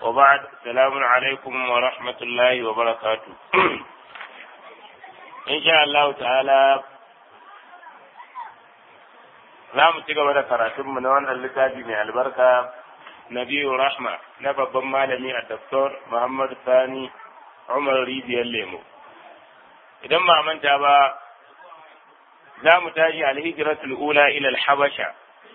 وبعد السلام عليكم ورحمة الله وبركاته إن شاء الله تعالى za mu ci gaba da karatunmu na wannan littafi mai albarka Nabiyu Rahma na babban malami a Dr. Muhammad Sani Umar Rijiyar Lemo. Idan ba manta ba, za mu tashi alhijiratul ula ila habasha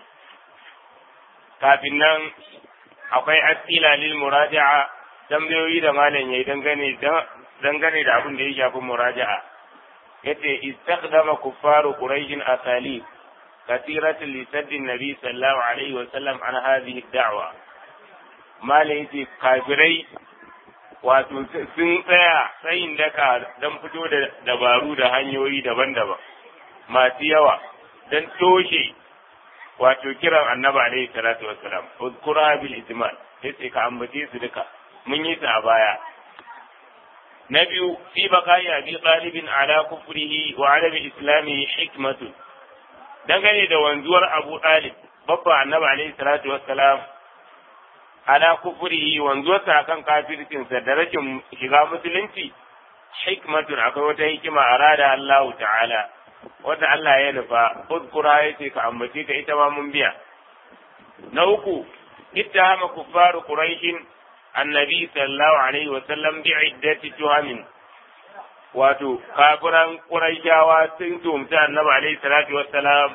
Kafin nan akwai asila lil muraja'a tambayoyi da malam yayi dangane da dangane da abin da ya shafi muraja'a. Yace istakhdama kuffaru quraishin asalib كثيرة لسد النبي صلى الله عليه وسلم عن هذه الدعوة ما ليتي كافري wato sun tsaya tsayin daka don fito da dabaru da hanyoyi daban-daban masu yawa don toshe wato kiran annabi alaihi salatu wassalam uzkura bil ijmal yace ka ambace su duka mun yi ta a baya na biyu fi baqai abi talibin ala kufrihi wa ala islamihi hikmatun dangane da wanzuwar Abu Talib babba annabi alaihi salatu wassalam ala kufrihi wanzuwarsa akan kafircinsa da rashin shiga musulunci hikmatun akwai wata hikima arada Allah ta'ala wanda Allah ya nufa uzkura yace ka ambace ka ita ma mun biya na uku ittahama kuffaru quraishin annabi sallallahu alaihi wasallam bi'iddati tuhamin wato kafiran ƙuraishawa sun tumta annabi alaihi salatu wassalam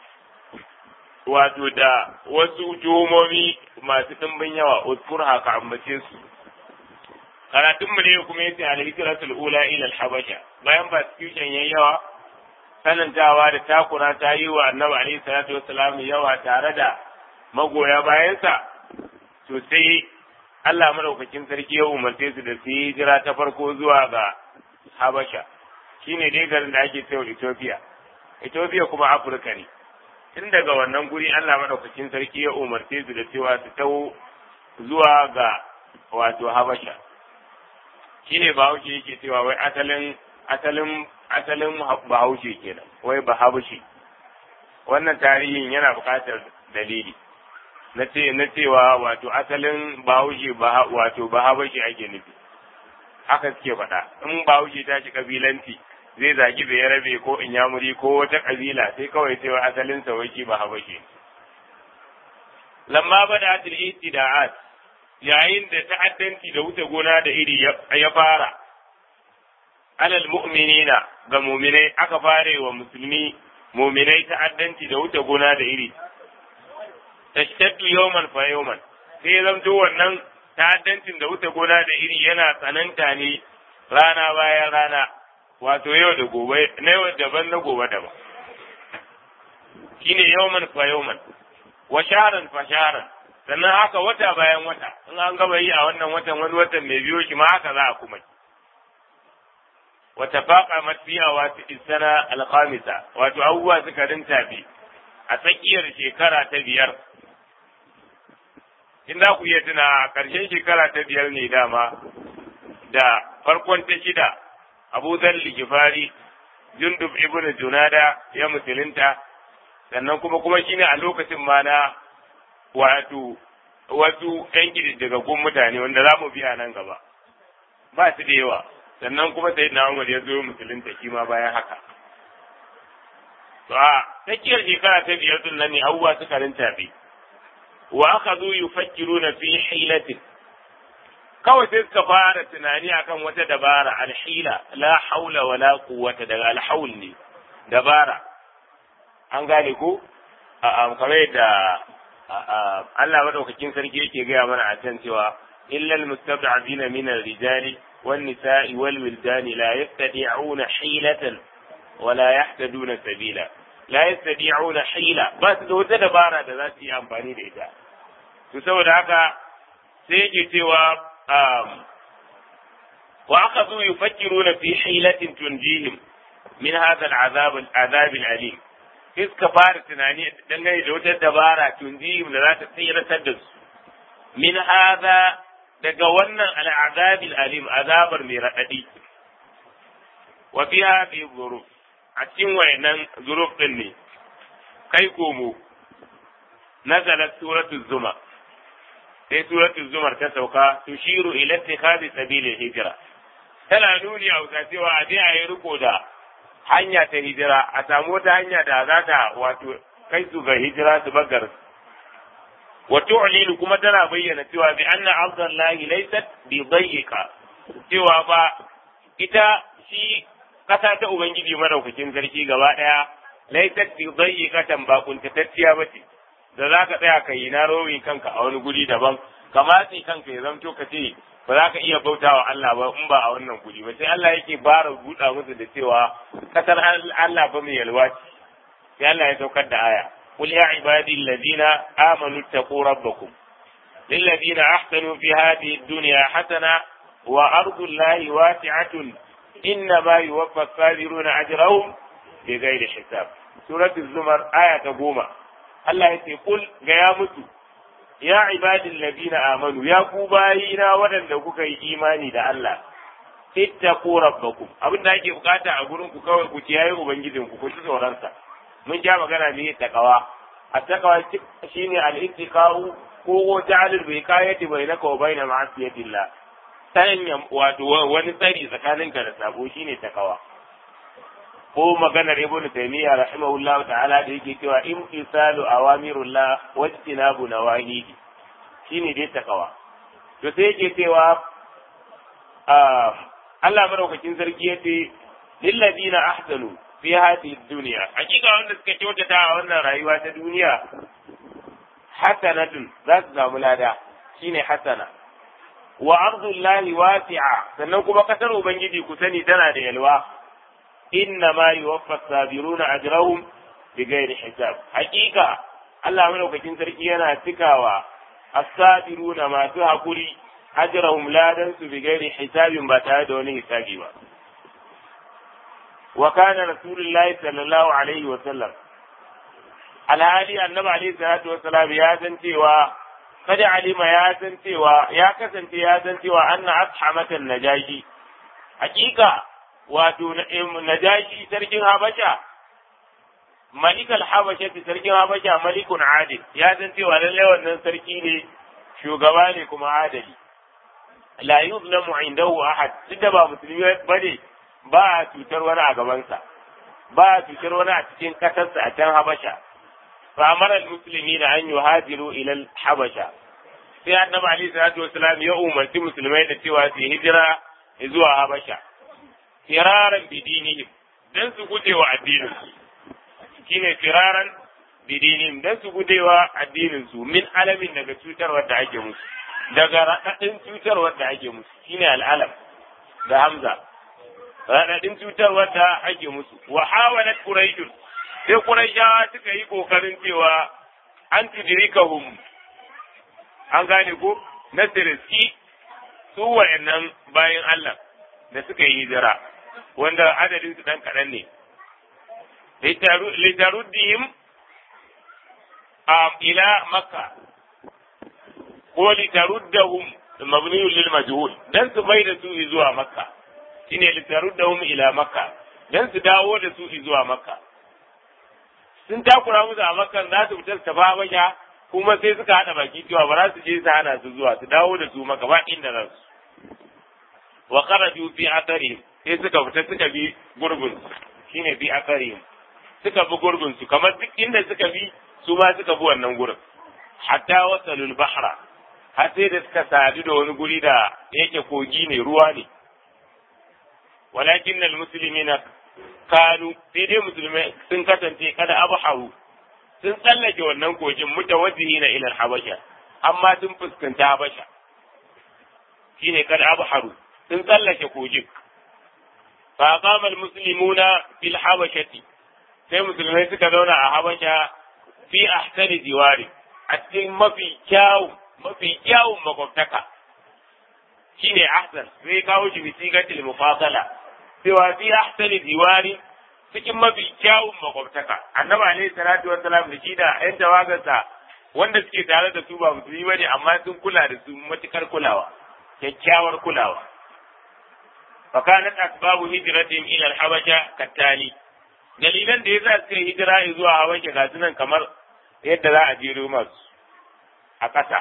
wato da wasu tuhumomi masu ɗimbin yawa uskur haka ambace su karatun mu ne kuma yace al-hijratul ula ila al-habasha bayan persecution yayi yawa sanantawa da takura ta yi wa annabi alaihi salatu wassalam yawa tare da magoya bayansa to sai Allah madaukakin sarki ya umarce su da su yi hijira ta farko zuwa ga Habasha shine dai garin da ake cewa Ethiopia Ethiopia kuma Afirka ne tun daga wannan guri Allah madaukakin sarki ya umarce su da cewa su taho zuwa ga wato Habasha shine Bahaushe yake cewa wai asalin asalin asalin Bahaushe kenan wai Bahaushe wannan tarihin yana buƙatar dalili na ce na cewa wato asalin Bahaushe wato Bahaushe ake nufi haka suke faɗa in bahaushe ta shi kabilanci zai zagi bai rabe ko inyamuri ko wata kabila sai kawai sai asalin sa wai ba habashe lamma bada atil istida'at yayin da ta'addanci da wuce gona da iri ya fara alal mu'minina ga mu'minai aka fare wa musulmi mu'minai ta'addanci da wuce gona da iri tashtaddu yawman fa yawman sai zamto wannan ta'addancin da wuce gona da iri yana tsananta ne rana bayan rana wato yau da gobe na yau daban na gobe daban shine yawman fa yawman wa shaharan fa shaharan sannan haka wata bayan wata in an gaba yi a wannan watan wani watan mai biyo shi ma haka za a kuma wa tafaqa matfiya wa sana al-khamisa wato abubuwa suka rinta bi a tsakiyar shekara ta biyar in za ku iya tuna a ƙarshen shekara ta biyar ne dama da farkon ta shida abu zalli gifari jundub ibn junada ya musulunta sannan kuma kuma shine a lokacin ma na wato wasu yan gididdigaggun mutane wanda za mu biya nan gaba ba su da yawa sannan kuma sai na umar ya zo musulunta shi ma bayan haka to a tsakiyar shekara ta biyar din nan ne abubuwa suka rinta bi wa aka zo yufakkiruna fi hilatin kawai sai suka fara tunani akan wata dabara alhila la haula wala quwwata daga alhaul ne dabara an gane ko a kamar da Allah madaukakin sarki yake gaya mana a can cewa illal mustad'afina min ar-rijali wan nisa'i wal wildani la yastati'una hilatan wala yahtaduna sabila la yastati'una hila ba su da wata dabara da za su yi amfani da ita to saboda haka sai yake cewa wa akhadhu yufakkiruna fi hilatin tunjihim min hadha al'azab al'azab al'alim iska fara tunani dangane da wata dabara tunjihim da za ta tsiratar da su min hadha daga wannan al'azab al'alim azabar mai radadi wa fi hadhihi dhuruf a cikin wayannan zuruf din ne kai komo nazalat suratul zuma sai suratul zumar ta sauka tushiru ila ittikhadi sabilil hijra tana nuni a wuta cewa a je a yi riko da hanya ta hijira a samu wata hanya da za ta wato kai su ga hijira su bagar wa tu'linu kuma tana bayyana cewa bi anna ardallahi laysat bi dayyiqa cewa ba ita shi kasa ta ubangiji madaukakin sarki gaba daya laysat bi dayyiqatan ba kuntatacciya bace da za ka tsaya ka yi na rowi kanka a wani guri daban ka matsi kanka ya zamto ka ce ba za ka iya bautawa Allah ba in ba a wannan guri ba sai Allah yake bara buɗa musu da cewa kasar Allah ba mai yalwa ce sai Allah ya saukar da aya قل يا عبادي الذين آمنوا اتقوا ربكم للذين أحسنوا في هذه الدنيا حسنة وأرض الله واسعة إنما يوفى الصابرون أجرهم بغير حساب سورة الزمر آية قومة الله يقول يا متو يا عبادي الذين آمنوا يا كوباينا ودن kuka yi imani da Allah ittaqu rabbakum abin da ake bukata a gurin ku kawai ku kiyaye ubangijinku ku ci tsoron sa mun ja magana ne takawa a takawa shine al-ittiqa'u ko ja'alul wiqayati bainaka wa baina ma'asiyatillah sanya wato wani tsari tsakaninka da sabo shine takawa ko maganar ibnu taymiya rahimahullahu ta'ala da yake cewa imtisalu awamirullah wa ijtinabu nawahihi shine dai takawa to sai yake cewa Allah madaukakin sarki yace lilladina ahsanu fi hadhihi dunya hakika wanda suka kyautata a wannan rayuwa ta duniya hasanatun za su samu lada shine hasana wa ardullahi wasi'a sannan kuma kasar ubangiji ku sani tana da yalwa inna ma yuwaffa sabiruna ajrahum bighairi hisab hakika Allah madaukakin sarki yana cikawa as-sabiruna masu hakuri ajrahum ladan su bighairi hisabin ba tare da wani hisabi ba وكان رسول الله صلى الله عليه وسلم alhali annabi alaihi salatu wassalam ya san cewa kada alima ya san cewa ya kasance ya san cewa anna ashamatan najashi hakika wato najashi sarkin habasha malikal habasha sarkin habasha malikun adil ya san cewa lalle wannan sarki ne shugaba ne kuma adali la yuzlamu indahu ahad duk da ba musulmi bane ba a cutar wani a gabansa ba a cutar wani a cikin ƙasarsa a can habasha fa amara musulmi da an yi hajiru ilal habasha sai annabi ali salatu wasalam ya umarci musulmai da cewa su hijira zuwa habasha firaran bidinihim dan su gujewa addinin su shine firaran bidinihim dan su gujewa addinin su min alamin daga cutarwar da ake musu daga raɗaɗin cutarwar da ake musu shine al'alam da hamza raɗaɗin cutarwar da ake musu wa hawalat quraishun sai quraishawa suka yi kokarin cewa an tudrikahum an gane ko na siriski su wayannan bayan Allah da suka yi hijira wanda adadin su dan kaɗan ne litaruddihim ila makka ko litaruddahum mabniyun lil majhul dan su mai da su zuwa makka shine litaruddahum ila makka dan su dawo da su zuwa makka sun takura musu a makka za su fitar ta babaya kuma sai suka hada baki cewa ba za su je su hana su zuwa su dawo da su makka ba inda za su wa kharaju fi atharihim sai suka fita suka bi gurbin shine bi atharihim suka bi gurbin su kamar duk inda suka bi su ma suka bi wannan gurin hatta wasalul bahra har sai da suka sadu da wani guri da yake kogi ne ruwa ne walakin al muslimina kanu sai dai musulmai sun kasance kada abharu sun tsallake wannan kogin mutawajjihina ila habasha amma sun fuskanta habasha shine kada abharu sun tsallake kogin fa qama al muslimuna fil habashati sai musulmai suka zauna a habasha fi ahsani diwari a cikin mafi kyawun mafi kyawun makwabtaka shine ahsan sai kawo shi bisigatil mufasala cewa fi ahsani diwari cikin mafi kyawun makwabtaka annabi alaihi salatu wassalam da shi da yan tawagarsa wanda suke tare da su ba musulmi bane amma sun kula da su matukar kulawa kyakkyawar kulawa فكانت أسباب هجرتهم إلى الحبشة كالتالي dalilan da yasa suka hijira zuwa Habasha ga sunan kamar yadda za a jero masu a ƙasa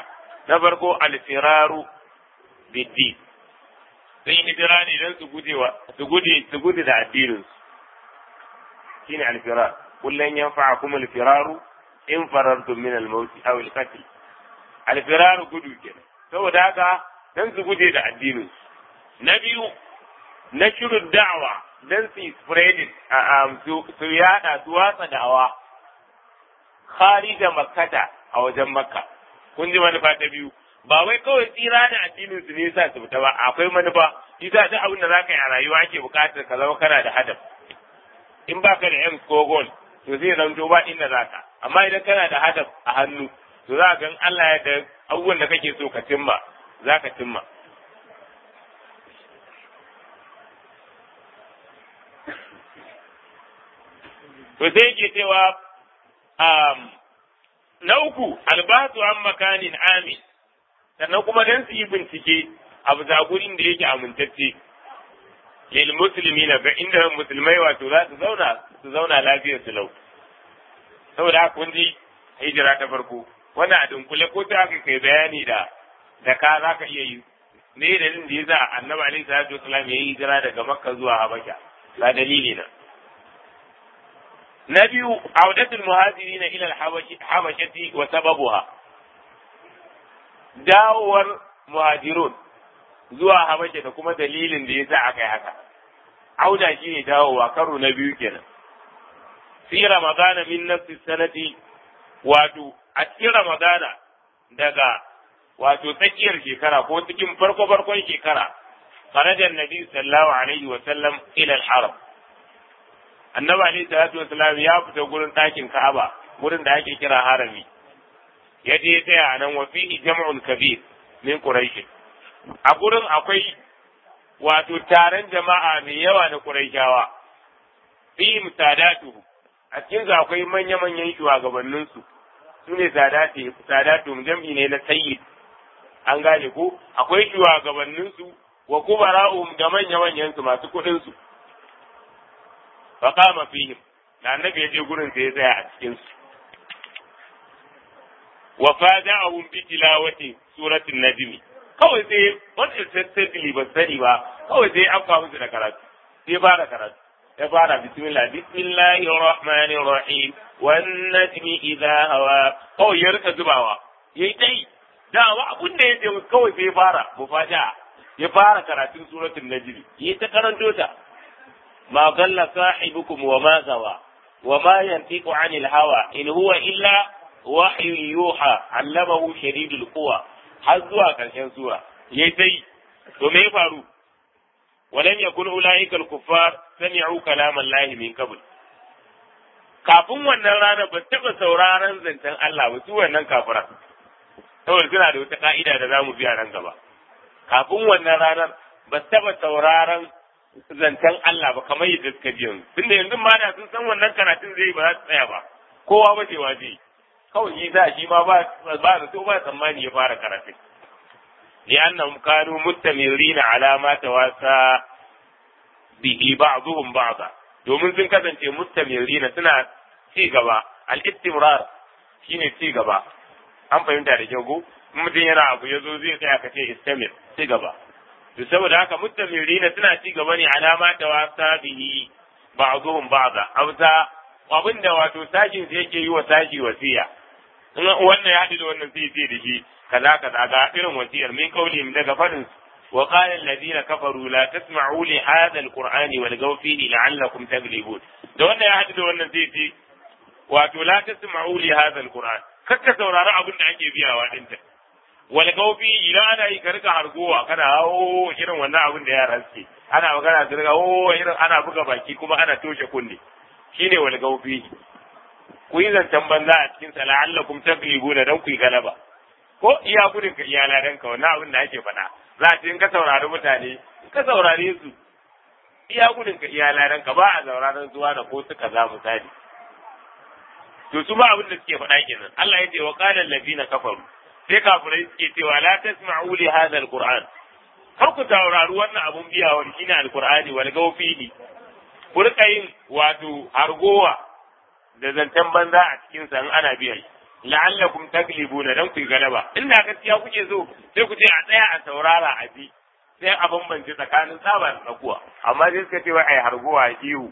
na farko alfiraru biddi sun yi hijira ne don su gujewa su gude su gude da addinin su shine alfirar kullun yanfa'akum alfiraru in farartum min al-maut aw al-qatl alfiraru gudu kenan saboda haka dan su guje da addinin su na biyu na shirin da'awa dan su spreading su yada su watsa da'awa kharija makkata a wajen makka kun ji manufa ta biyu ba wai kawai tsira da addinin su ne sa su fita ba akwai manufa isa duk abin da zaka yi a rayuwa ake bukatar ka zama kana da hadaf in baka da yan ko goal to zai zanto ba inda zaka amma idan kana da hadaf a hannu to za ga Allah ya da abubuwan da kake so ka cimma zaka cimma to sai yake cewa na uku albatu an makanin amin sannan kuma dan su yi bincike a bisa gurin da yake amintacce lil musulmi na ga inda musulmai wato za su zauna su zauna lafiyar su lau saboda haka kun ji hijira ta farko wannan a dunkule ko ta aka kai bayani da da ka za ka iya yi me dalilin da yasa annabi alaihi salatu wasallam ya yi hijira daga makka zuwa habasha ga dalili na na biyu audatul muhajirin ila al-habashati wa sababuha dawowar muhajirun zuwa habasha da kuma dalilin da yasa aka yi haka auda shine dawowa karo na biyu kenan fi ramadana min nafsi sanati wato a cikin ramadana daga wato tsakiyar shekara ko cikin farko farkon shekara kharaja annabi sallallahu alaihi wa sallam ila al-haram annabi alaihi salatu wasalam ya fita gurin ɗakin Ka'aba gurin da ake kira harami ya je tsaya a nan wa fihi jam'un kabir min quraish a gurin akwai wato taron jama'a mai yawa na quraishawa fi sadatu a cikin su akwai manya manyan shugabannin su sune sadati sadatu jam'i ne na sayyid an gane ko akwai shugabannin su wa kubara'um da manya manyan su masu kuɗin su فقام فيهم da annabi ya je gurin sai ya tsaya a cikin su wa fada'ahum bi tilawati suratul najm kawai sai wanda sai ba sani ba kawai sai afka musu da karatu sai fara karatu ya fara bismillah bismillahir rahmanir rahim wan najmi idha hawa kawai ya rika zubawa yayi dai dawa abun da ya je kawai sai fara mufaja ya fara karatun suratul najm yayi ta karanto ta ما ضل صاحبكم وما غوى وما ينطق عن الهوى إن هو إلا وحي يوحى علمه شديد القوى har zuwa ƙarshen sura yayi sai to me ya faru walam yakun ulaika al-kuffar sami'u kalam Allah min qabl kafin wannan rana ba taba sauraron zancen Allah ba su wannan kafira saboda suna da wata ka'ida da zamu biya nan gaba kafin wannan ranar ba taba sauraron zancen Allah ba kamar yadda suka ji yanzu tunda yanzu ma da sun san wannan karatun zai ba za su tsaya ba kowa ba cewa zai kawai shi za shi ma ba ba da so ba tsammani ya fara karatun li annahum kanu mustamirina ala ma tawasa bihi ba'dhum ba'da domin sun kasance mustamirina suna ci gaba al-istimrar shine ci gaba an fahimta da kyau ko mutum yana abu yazo zai tsaya ka ce istamir ci gaba to saboda haka mustamirina suna ci gaba ne alama ta wasa bihi ba'dhum ba'da amsa abin da wato sashin sai yake yi wa sashi wasiya in wannan ya haɗu da wannan sai sai da shi kaza kaza ga irin wasiyar min kaulihim daga fadin wa qala alladhina kafaru la tasma'u li hadha alqur'ani walgaw fihi la'allakum taglibun da wannan ya haɗu da wannan sai sai wato la tasma'u li hadha alqur'an kakka saurari abin da ake biyawa dinta wal gaufi idan ana yi karka hargowa kana hawo irin wannan abin da yara suke ana magana su riga o irin ana buga baki kuma ana toshe kunne shine wal gaufi ku yi zancen banza a cikin sa la'allakum taglibuna dan ku yi galaba ko iya gudun ka iya ladan ka wannan abin da ake faɗa za a ce in ka saurari mutane in ka saurare su iya gudun ka iya ladan ka ba a sauraron zuwa da ko suka za misali to su ma abin da suke faɗa kenan Allah ya ce wa qala allazina kafaru sai kafirai suke cewa la tasma'u li hadha alquran kar ku saurari wannan abun biya wa shine alqur'ani wal gawfihi ku rika yin wato hargowa da zancen banza a cikin sa ana biyan la'allakum taglibuna dan ku galaba inda gaskiya kuke so sai ku ce a tsaya a saurara a ji sai a bambance tsakanin tsaba da tsakuwa amma sai suka ce wai ai harguwa ihu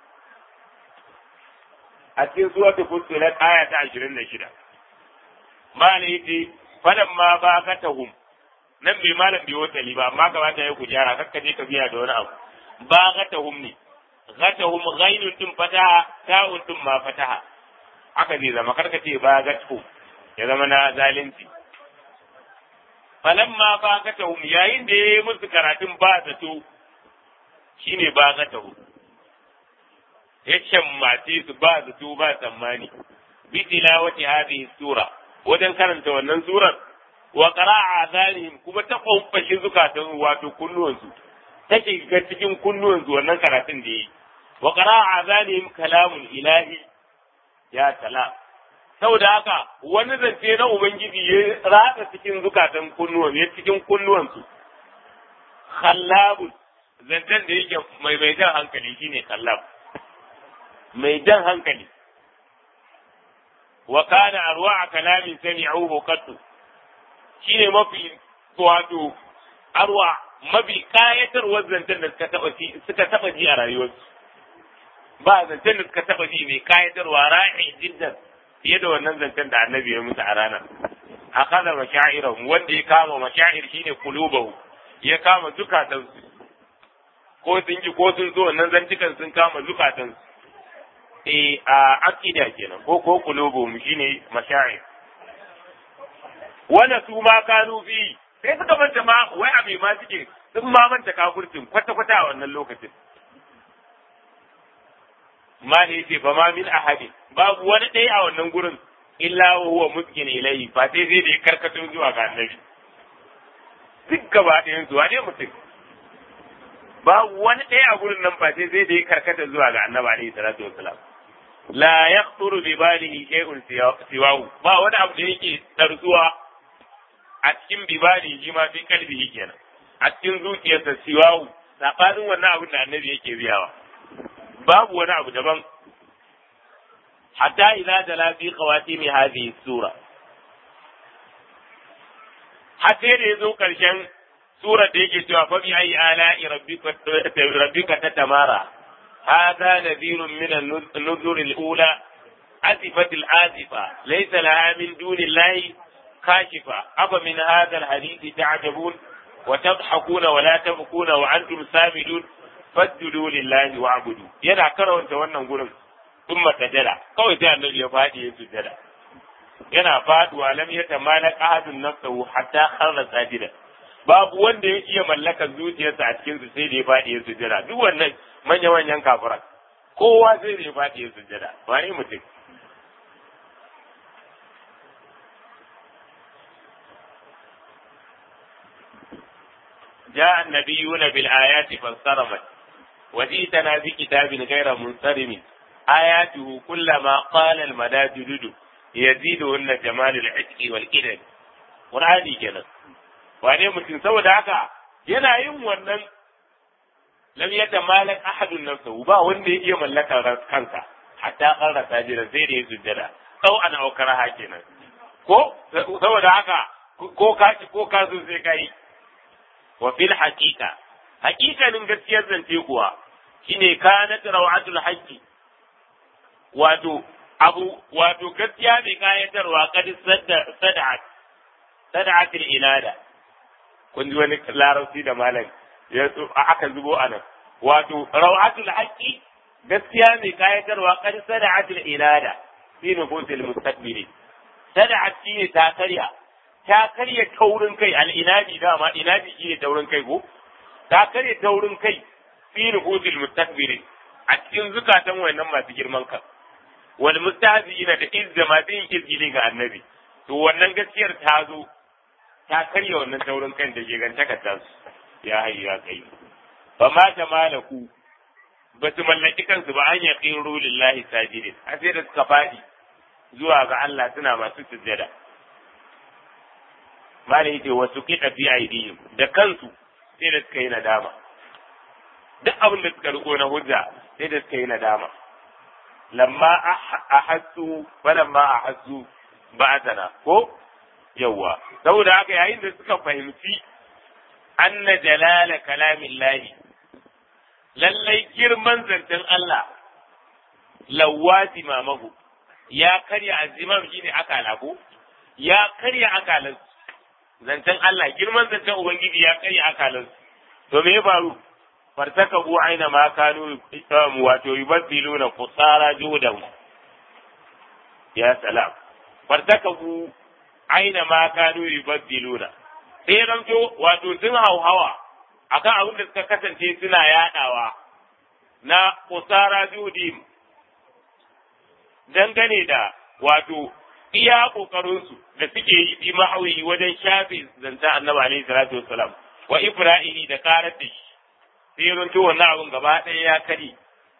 a cikin suratul fussilat aya ta 26 malai yace falamma baqatahum nan bai malam bai wata ba amma kamata ya ku gyara kakka je ka biya da wani abu baqatahum ne ghatahum ghainun din fataha ta'un din ma fataha haka zai zama karka ce baqatuhum ya zama na zalunci falamma baqatahum yayin da yayi musu karatun ba zato shine baqatahum ya shammace su ba zato ba tsammani bi tilawati hadhihi sura wajen karanta wannan surar wa qara'a azanihim kuma ta kwamfashi zukatan wato kunnuwansu ta shiga cikin kunnuwansu wannan karatun da yi wa qara'a azanihim kalamun ilahi ya salam saboda haka wani zance na ubangiji ya ratsa cikin zukatan kunnuwan ya cikin kunnuwansu khallabun zancen da yake mai mai jan hankali shine khallab mai jan hankali wa kana arwa kalamin sami'uhu qattu shine mafi wato arwa mafi kayatarwar zancen da suka taba ji suka taba ji a rayuwarsu ba zancen da suka taba ji mai kayatarwa ra'i jiddan fiye da wannan zancen da annabi ya musu a ranar akaza mashairahum wanda ya kama mashair shine kulubahu ya kama zukatansu ko sun ji ko sun zo wannan zantukan sun kama zukatansu eh a akida kenan ko ko kulubuhum shine mashair wanda su ma kanu fi sai suka manta ma wai abe ma suke sun ma manta kafurcin kwata kwata a wannan lokacin ma ne ce fa ma min ahadi babu wani ɗaya a wannan gurin illa wa huwa muskin ilayhi fa sai zai da karkato zuwa ga annabi duk gaba ɗayan zuwa ne mutum babu wani ɗaya a gurin nan fa sai zai da karkata zuwa ga annabi alaihi salatu wassalam la yaqturu bi balihi shay'un siwahu ba wani abu da yake tarzuwa a cikin bibali shi ma fi kalbihi kenan a cikin zuciyarsa siwahu sabanin wannan abin da annabi yake biyawa babu wani abu daban hatta idza dala fi qawatim hadhihi sura hatta da yazo karshen surar da yake cewa fa bi ayi ala'i rabbika rabbika tatamara هذا نذير من النذر الأولى أزفت الآزفة ليس لها من دون الله كاشفة أفمن هذا الحديث تعجبون وتضحكون ولا تبكون وأنتم سامدون فاسجدوا لله واعبدوا yana karanta wannan gurin sun matajada kawai sai annabi ya faɗi ya sujjada yana faduwa lam ya tamala ahadun nafsahu hatta kharra sajida babu wanda ya iya mallakar zuciyarsa a cikin su sai da ya faɗi ya sujjada duk wannan manya manyan kafiran kowa sai da ya faɗi ya sujjada wani mutum جاء النبيون بالآيات فانصرمت وجئتنا بكتاب غير منصرم آياته كلما قال المداد يزيدهن جمال العشق والإدب قرآني kenan wane mutum saboda haka yana yin wannan lam yata malak ahadun nafsahu ba wanda ya iya mallaka kansa hatta qarra sajida sai da ya sujjada sau ana aukara ha kenan ko saboda haka ko ka ko ka so sai kai wa fil haqiqa haqiqanin gaskiyar zance kuwa shine kanat rawatul haqqi wato abu wato gaskiya mai kayatarwa kad sad'at sad'at ilada kun ji wani larabci da malam ya aka zubo anan wato rawatul haqqi gaskiya mai kayatarwa kad sad'at ilada fi nufusil mustaqbili sad'at shine ta karya ta karya taurin kai al'inadi dama inadi shine taurin kai ko ta karya taurin kai fi nufusil mustakbirin a cikin zukatan wannan masu girman kan wal mustahzi'ina da izza masu yin izgili ga annabi to wannan gaskiyar ta zo ta karya wannan taurin kan da gigantaka ta su ya hayyu ya kai fa ma ta malaku ba su mallaki kansu ba an yaqiru lillahi sajidin a sai da suka fadi zuwa ga Allah suna masu sujjada malai yace wasu kita fi aidihim da kansu sai da suka yi nadama duk abin da suka riko na hujja sai da suka yi nadama lamma ahassu falamma ahassu ba'athana ko yawwa saboda haka yayin da suka fahimci anna jalala kalamillahi lallai girman zancen Allah lawati mamahu ya karya azimam shine akala ko ya karya akalan zancen Allah girman zancen ubangiji ya karya akalan to me ya faru fartakabu aina ma kanu wato yubaddiluna qusara judahu ya salam fartakabu aina ma kanu yubaddiluna sai ranto wato sun hauhawa akan abin da suka kasance suna yadawa na qusara judim dangane da wato iya kokarinsu da suke yi bi ma'awi wajen shafe zanta annabi alaihi salatu wassalam wa ibrahihi da karar da shi sai ranto wannan abin gaba ɗaya ya kare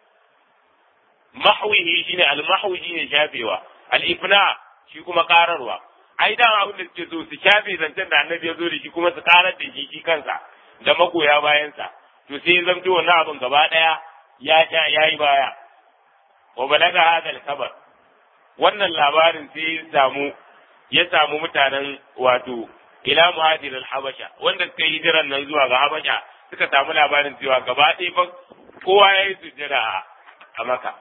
mahwihi shine al-mahwi shine shafewa al-ifna shi kuma kararwa ai da abin da suke so su shafe zancen da annabi ya zo da shi kuma su karar da shi shi kansa da magoya bayansa to sai ya zamto wannan abin gaba ɗaya ya sha yayi baya wa balaga hadal kabar wannan labarin sai ya samu ya samu mutanen wato ila muhajir al-habasha wanda suka yi hijiran nan zuwa ga habasha suka samu labarin cewa gaba ɗaya fa kowa ya yi sujjada a maka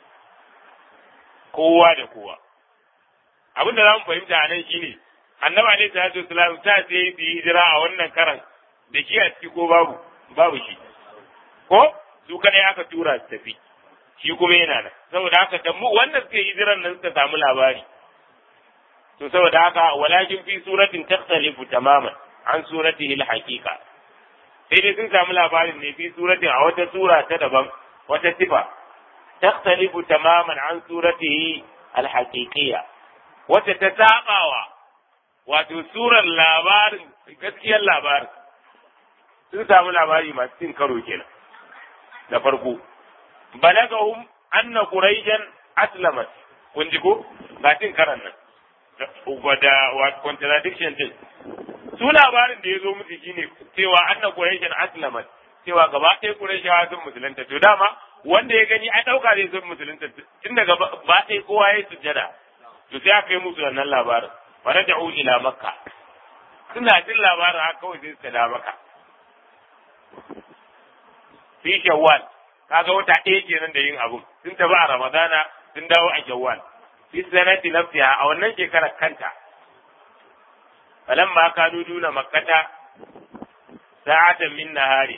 kowa da kowa abin da za mu fahimta a nan shine annabi alaihi salatu wasalam ta sai yi hijira a wannan karan da shi a ciki ko babu babu shi ko su kadai aka tura su tafi shi kuma yana nan saboda haka da mu wanda suka yi hijiran nan suka samu labari to saboda haka walakin fi suratin takhtalifu tamaman an suratihi al-haqiqa sai dai sun samu labarin ne fi suratin a wata sura ta daban wata sifa takhtalifu tamaman an suratihi al-haqiqiyya wata ta sabawa wato surar labarin gaskiyar labarin sun samu labari masu cin karo kenan da farko balagahum anna quraijan aslamat kun ji ko ga cin karan nan da what contradiction din su labarin da ya zo musu shine cewa anna quraijan aslamat cewa gaba ɗaya quraishawa sun musulunta to dama wanda ya gani a ɗauka zai sun musulunta tun daga ba ɗaya kowa ya sujjada to sai aka yi musu wannan labarin wa raja'u ila makka suna jin labarin haka kawai sai suka da maka fi shawwal kaga wata ɗaya kenan da yin abun sun tafi a ramadana sun dawo a shawwal fi sanati nafsiha a wannan shekarar kanta falamma kanu duna makkata sa'atan min nahari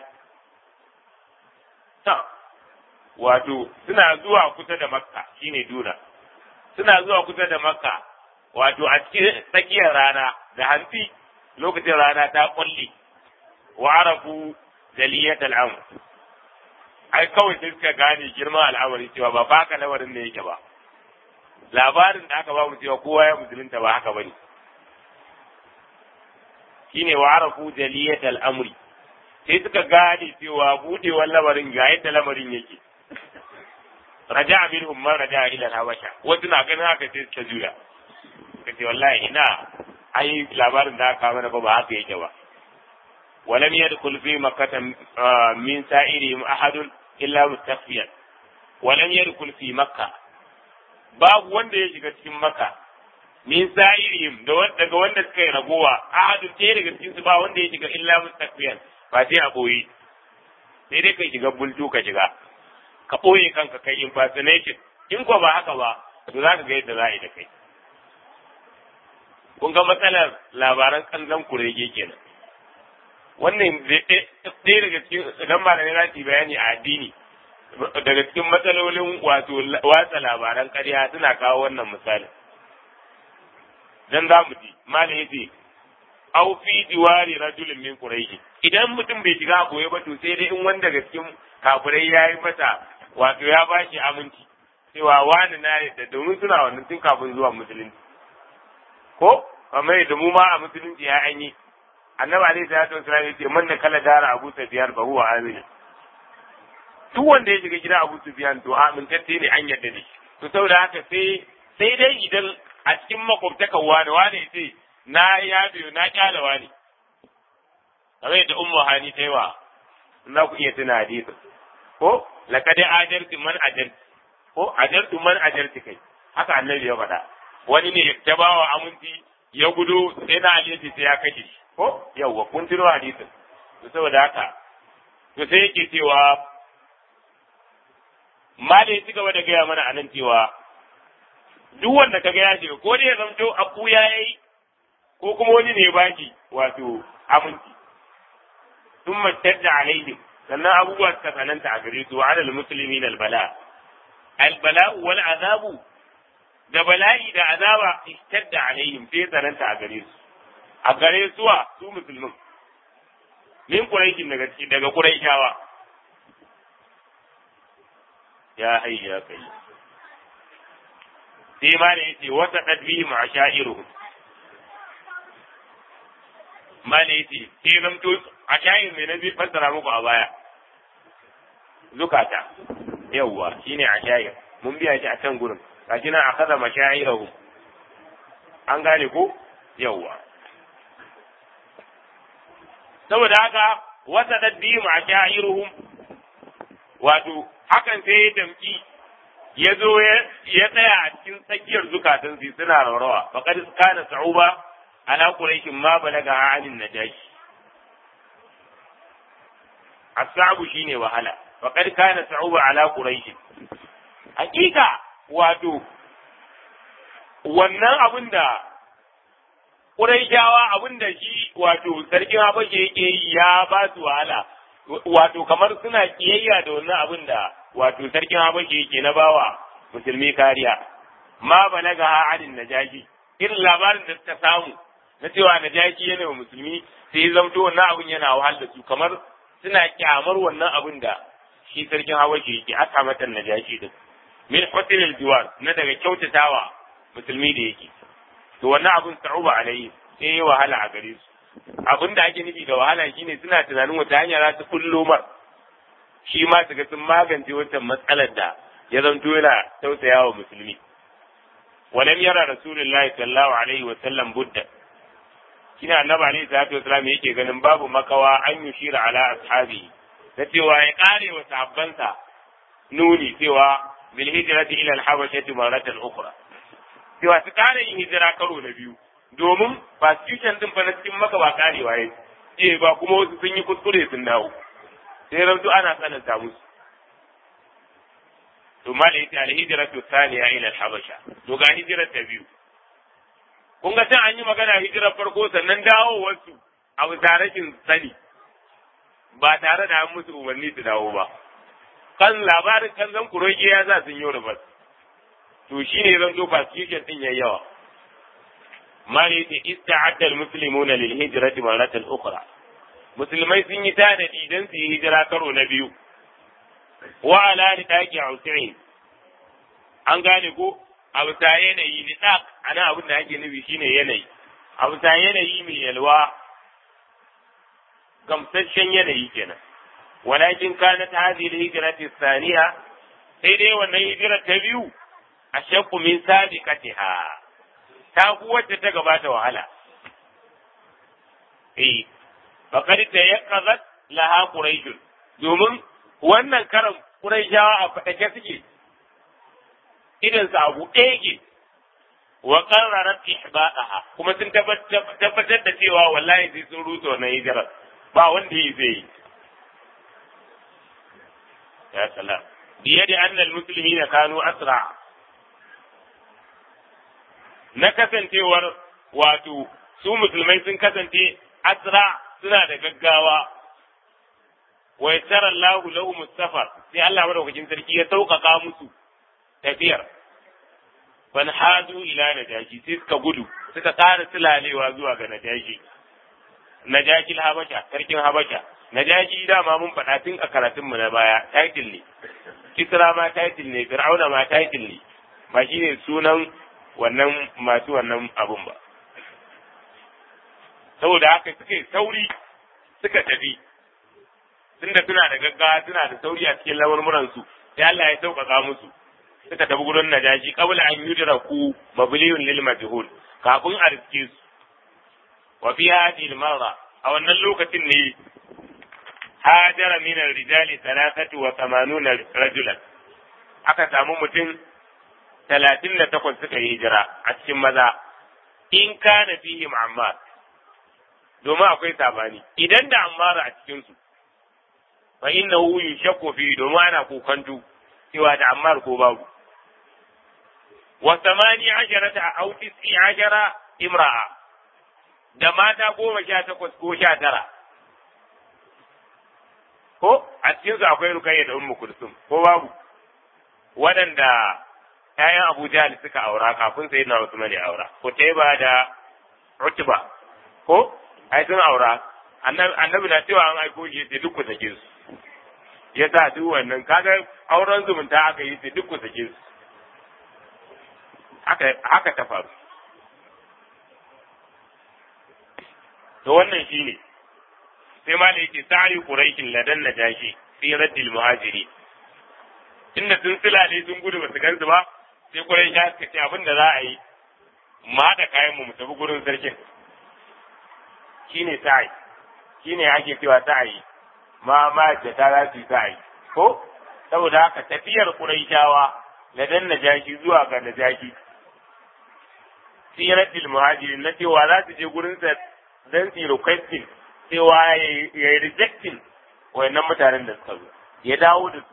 ta wato suna zuwa kusa da makka shine duna suna zuwa kusa da makka wato a cikin tsakiyar rana da hantsi lokacin rana ta kulle wa arafu daliyatal amr ai kawai sai suka gane girman al'amari cewa ba baka lamarin da yake ba labarin da aka ba mu cewa kowa ya musulunta ba haka bane shine wa arafu daliyatal amri sai suka gane cewa budewar lamarin ga yadda lamarin yake raja minhum man raja ila habasha wasu na ganin haka sai suka juya kace wallahi ina ai labarin da aka mana ba ba haka yake ba ولم يدخل في مكة من سائرهم أحد إلا مستخفيا ولم يدخل في مكة babu wanda ya shiga cikin maka min sa'irihim daga wanda suka yi ragowa ahadun ɗaya daga cikin su ba wanda ya shiga illa mustaqbiyan ba sai a boye sai dai kai shiga bultu ka shiga ka ɓoye kanka kai impersonation in ko ba haka ba to za ka ga yadda za a yi da kai kun ga matsalar labaran kanzan kurege kenan wannan ɗaya daga cikin idan malamai za su yi bayani a addini daga cikin matsalolin wato watsa labaran ƙarya suna kawo wannan misalin dan za mu ji malam yace aw fi diwari rajulin min quraish idan mutum bai shiga goye ba to sai dai in wanda daga cikin kafirai yayi masa wato ya bashi aminci cewa wani na da domin suna wannan tun kafin zuwa musulunci ko kamar yadda mu ma a musulunci ya an yi annabi alaihi salatu wasallam yace man da kala dara abu sufyan fa huwa amin duk wanda ya shiga gidan abu sufyan to amintacce ne an yarda da shi to saboda haka sai sai dai idan a cikin makwabtakan wani wani yace na ya biyo na kyala wani kamar yadda ummu hani ta yi wa za ku iya tuna hadisi ko laqad ajartu man ajartu ko ajartu man ajartu kai haka annabi ya faɗa wani ne ta bawa aminci ya gudu sai na Ali sai ya kashe shi ko yawwa kun tuno hadisin to saboda haka to sai yake cewa mali ya ci gaba da gaya mana anan cewa duk wanda kaga ya shiga ko dai ya zamto abu ya yi ko kuma wani ne ba shi wato aminci sun da alaihim sannan abubuwa suka tsananta a gare su wa alal muslimin albala albala wal azabu da bala'i da azaba ishtadda alaihim sai tsananta a gare su a gare suwa su musulmin min quraishin daga daga quraishawa ya hayya kai sai ma da yace wata tadbihim ashairuhum ma da yace sai zamto ashair mai nabi fassara muku a baya zukata yawwa shine ashair mun biya shi a can gurin gashi nan akaza mashairahum an gane ko yawwa saboda haka wata tadbihim ashairuhum wato hakan sai ya damki ya zo ya tsaya a cikin tsakiyar zukatan su suna raurawa faqad kana sa'uba ala quraishin ma balaga anin najashi asabu shine wahala faqad kana sa'uba ala quraish hakika wato wannan abin da Quraishawa abin da shi wato sarkin Habasha yake yi ya ba su wahala wato kamar suna kiyayya da wannan abin da wato sarkin Habasha yake na bawa musulmi kariya ma balaga ha adin najashi irin labarin da suka samu na cewa najashi yana wa musulmi sai ya zamto wannan abin yana wahal da su kamar suna kyamar wannan abin da shi sarkin Habasha yake aka mata najashi din min husnil jiwar na daga kyautatawa musulmi da yake to wannan abin sa'uba alayhi sai ya wahala a gare su abin da ake nufi da wahala shine suna tunanin wata hanya za su kullo mar shi ma su ga sun magance wancan matsalar da ya zanto yana tausaya wa musulmi walam yara rasulullahi sallallahu alaihi wa sallam budda kina annabi alaihi salatu wasallam yake ganin babu makawa an yushira ala ashabi na cewa ya kare wa sahabbansa nuni cewa bil hijrati ila al habashati maratan ukhra cewa su kare yin hijira karo na biyu domin constitution din fa na cikin maka ba karewa ya ce ba kuma wasu sun yi kuskure sun dawo sai rantu ana tsananta musu to mala yace al hijratu thaniya ila al habasha to ga hijirar ta biyu kun ga can an yi magana hijirar farko sannan dawo wasu a bisa rashin sani ba tare da an musu umarni su dawo ba kan labarin kan zan kuroge ya za sun yi rubas to shine zan zo constitution din yayi yawa mali ta ista'adda almuslimuna lil hijrati maratan ukhra musulmai sun yi tanadi dan su yi hijira karo na biyu wa ala lidaqi usain an gane ko a bisa yanayi nidaq ana abin da ake nufi shine yanayi a bisa yanayi mai yalwa gamsasshen yanayi kenan walakin kanat hadhihi alhijrati thaniya sai dai wannan hijira ta biyu ashaqu min sabiqatiha ta ku wacce ta gabata wahala eh faqad tayaqqazat laha quraish domin wannan karan quraishawa a fadake suke idan sa abu ɗaya wa qarrarat ihba'aha kuma sun tabbatar da cewa wallahi sai sun rusa wannan hijira ba wanda yi zai yi ya salam biyadi anna almuslimina kanu asra na kasancewar wato su musulmai sun kasance asra suna da gaggawa wa yassara Allahu lahum safar sai Allah madaukakin sarki ya sauƙaƙa musu tafiyar ban hadu ila najashi sai suka gudu suka ƙara sulalewa zuwa ga najashi najashi habasha sarkin habasha najashi dama mun faɗa tun a karatunmu na baya title ne kisra ma title ne fir'auna ma title ne ba shine sunan wannan masu wannan abun ba saboda haka suka sauri suka tafi tunda suna da gaggawa suna da sauri a cikin lamurmuran su sai Allah ya sauƙaƙa musu suka tafi gurin najashi qabla an yudraku mabliyun lil majhul kafin a riske su wa fi hadhihi al-marra a wannan lokacin ne hajara min ar-rijali thalathatu wa thamanuna rajulan aka samu mutum talatin da takwas suka yi hijira a cikin maza in kana fihim ammar domin akwai sabani idan da ammar a cikin su fa innahu yushakku fi domin ana kokantu cewa da ammar ko babu wa samani asharata aw tis'i ashara imra'a da mata goma sha takwas ko sha tara ko a cikin su akwai rukayya da ummu kulsum ko babu waɗanda ƴaƴan Abu Jahl suka aura kafin sai na Usman ya aura Kutaiba da Utba ko ai sun aura annabi na cewa an aiko shi sai duk ku sake su ya sa duk wannan kaga auren zumunta aka yi sai duk ku sake su haka haka ta faru to wannan shine sai ma da yake sa'i quraishin ladan najashi fi raddil muhajiri inda sun silale sun gudu ba su gansu ba sai quraish ya suka ce abin da za a yi mu haɗa kayan mu mu tafi gurin sarkin shine sa'i shine ake cewa sa'i ma ma da ta za su yi sa'i ko saboda haka tafiyar quraishawa ladan najashi zuwa ga najashi fi raddil muhajirin na cewa za su je gurin sa dan su requesting cewa ya yi rejecting wayannan mutanen da suka zo ya dawo da su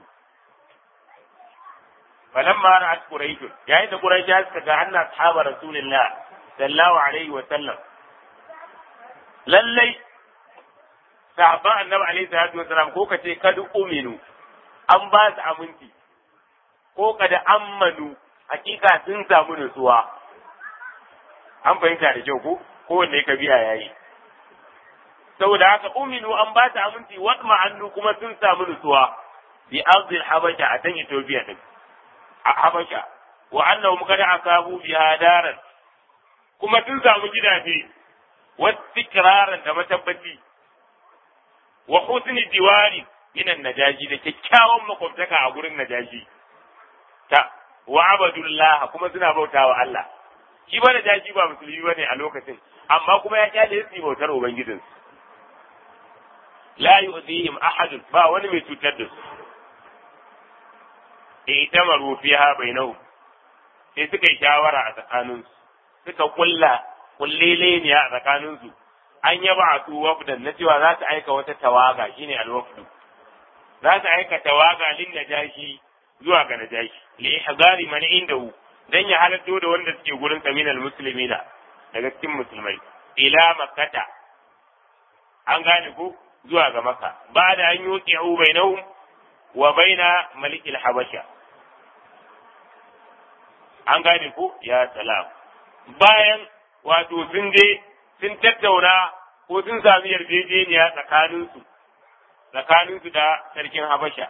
falan ma ra'at quraish yayin da quraish suka ga anna ashaba rasulillah sallallahu alaihi wa sallam lallai sahabban annabi alaihi salatu wa sallam ko kace kad uminu an ba su aminci ko kada ammanu hakika sun samu nutsuwa an fahimta da kyau ko kowanne ka biya yayi saboda haka uminu an ba ta aminci wadma annu kuma sun samu nutsuwa bi ardil habasha a can Ethiopia din a habasha wa annahum kad asabu biha daran kuma sun samu gidaje wastikraran da matabbaci wa husni diwari minan najaji da kyakkyawan makwabtaka a gurin najaji ta wa abadullah kuma suna bautawa Allah shi ba najaji ba musulmi bane a lokacin amma kuma ya kyale su bautar ubangijinsu la yu'dihim ahad ba wani mai cutar da su itamaru fiha bainahu sai suka yi shawara a tsakanin su suka kulla kulleleniya a tsakanin su an yaba a su wafdan na cewa za su aika wata tawaga shine alwafdu za su aika tawaga lin najashi zuwa ga najashi li ihzari man indahu dan ya halatto da wanda suke gurin kaminal muslimina daga cikin musulmai ila makkata an gane ko zuwa ga maka ba da an yi bai bainahum wa baina malikil habasha an gane ko ya salam bayan wato sun je sun tattauna ko sun sami yarjejeniya tsakaninsu tsakaninsu da sarkin habasha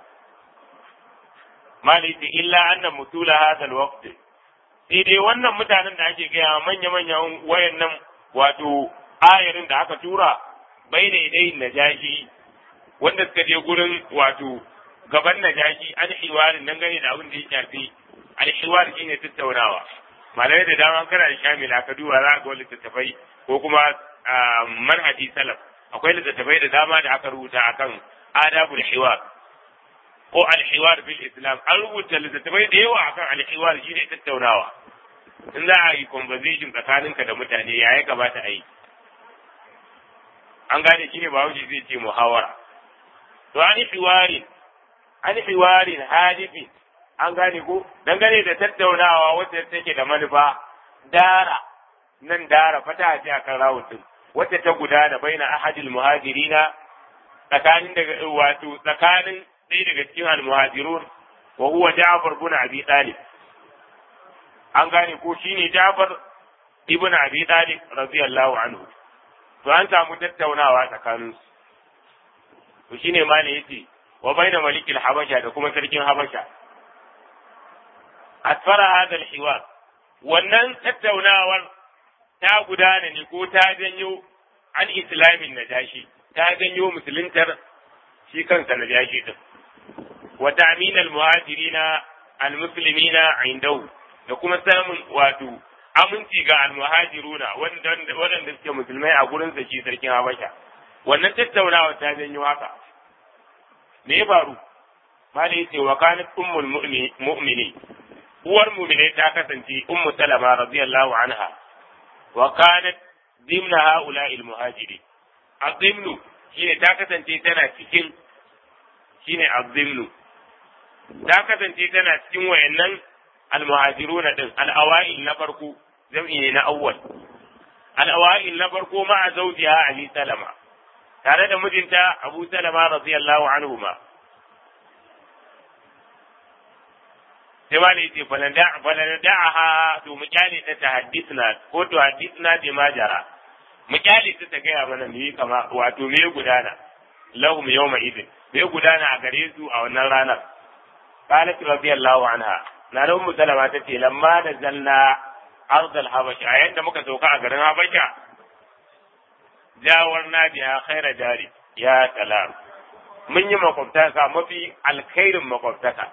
maliki illa anna mutula hadha alwaqt sai dai wannan mutanen da ake gaya manya-manyan wayannan wato ayarin da aka tura bai da idai najashi wanda suka je gurin wato gaban najashi an hiwarin nan gane da abin da ya shafi alhiwar shine tattaunawa malamai da dama kana da shamila ka duba za ga littattafai ko kuma manhaji salaf akwai littattafai da dama da aka rubuta akan adabul hiwar ko alhiwar bil islam an rubuta littattafai da yawa akan alhiwar shine tattaunawa in za a yi conversation tsakaninka da mutane ya ya kamata a yi an gane shi ne ba wuce zai ce muhawara to an yi hiwarin an hiwarin hadifi an gane ko dangane da tattaunawa wacce take da manufa dara nan dara fata ce akan rawutun wacce ta gudana baina ahadil muhajirina tsakanin daga wato tsakanin ɗaya daga cikin almuhajirun wa huwa Ja'far ibn Abi Talib an gane ko shine Ja'far ibn Abi Talib radiyallahu anhu to an samu tattaunawa tsakanin su to shine ma ne yace wa baina malikil habasha da kuma sarkin habasha asfara hadha alhiwar wannan tattaunawar ta gudana ne ko ta janyo an islamin najashi ta janyo musuluntar shi kansa najashi din wa ta'min almuhajirina almuslimina indahu da kuma samun wato aminci ga almuhajiruna waɗanda suke musulmai a gurin sa shi sarkin Habasha wannan tattaunawa ta janyo haka me ya faru malai yace wa kanat ummul mu'mini uwar mu'minai ta kasance ummu salama radiyallahu anha wa kanat dimna haula'i almuhajiri azimnu shine ta kasance tana cikin shine azimnu ta kasance tana cikin wayannan almuhajiruna din al-awa'il na farko jam'i ne na awwal al-awa'il na farko ma'a zawjiha ali salama tare da mijinta abu salama radiyallahu anhu ma sai ma ne ce falanada'aha to mu kyale ta ta haddisna ko to haddisna bi ma jara mu kyale ta ta gaya mana me kama wato me gudana lahum yawma idin me gudana a gare su a wannan ranar qalat radiyallahu anha na da ummu salama ta ce lamma da zalla ard al habasha a yanda muka sauka a garin habasha jawarna biha khaira jari ya salam mun yi makwabtaka mafi alkhairin makwabtaka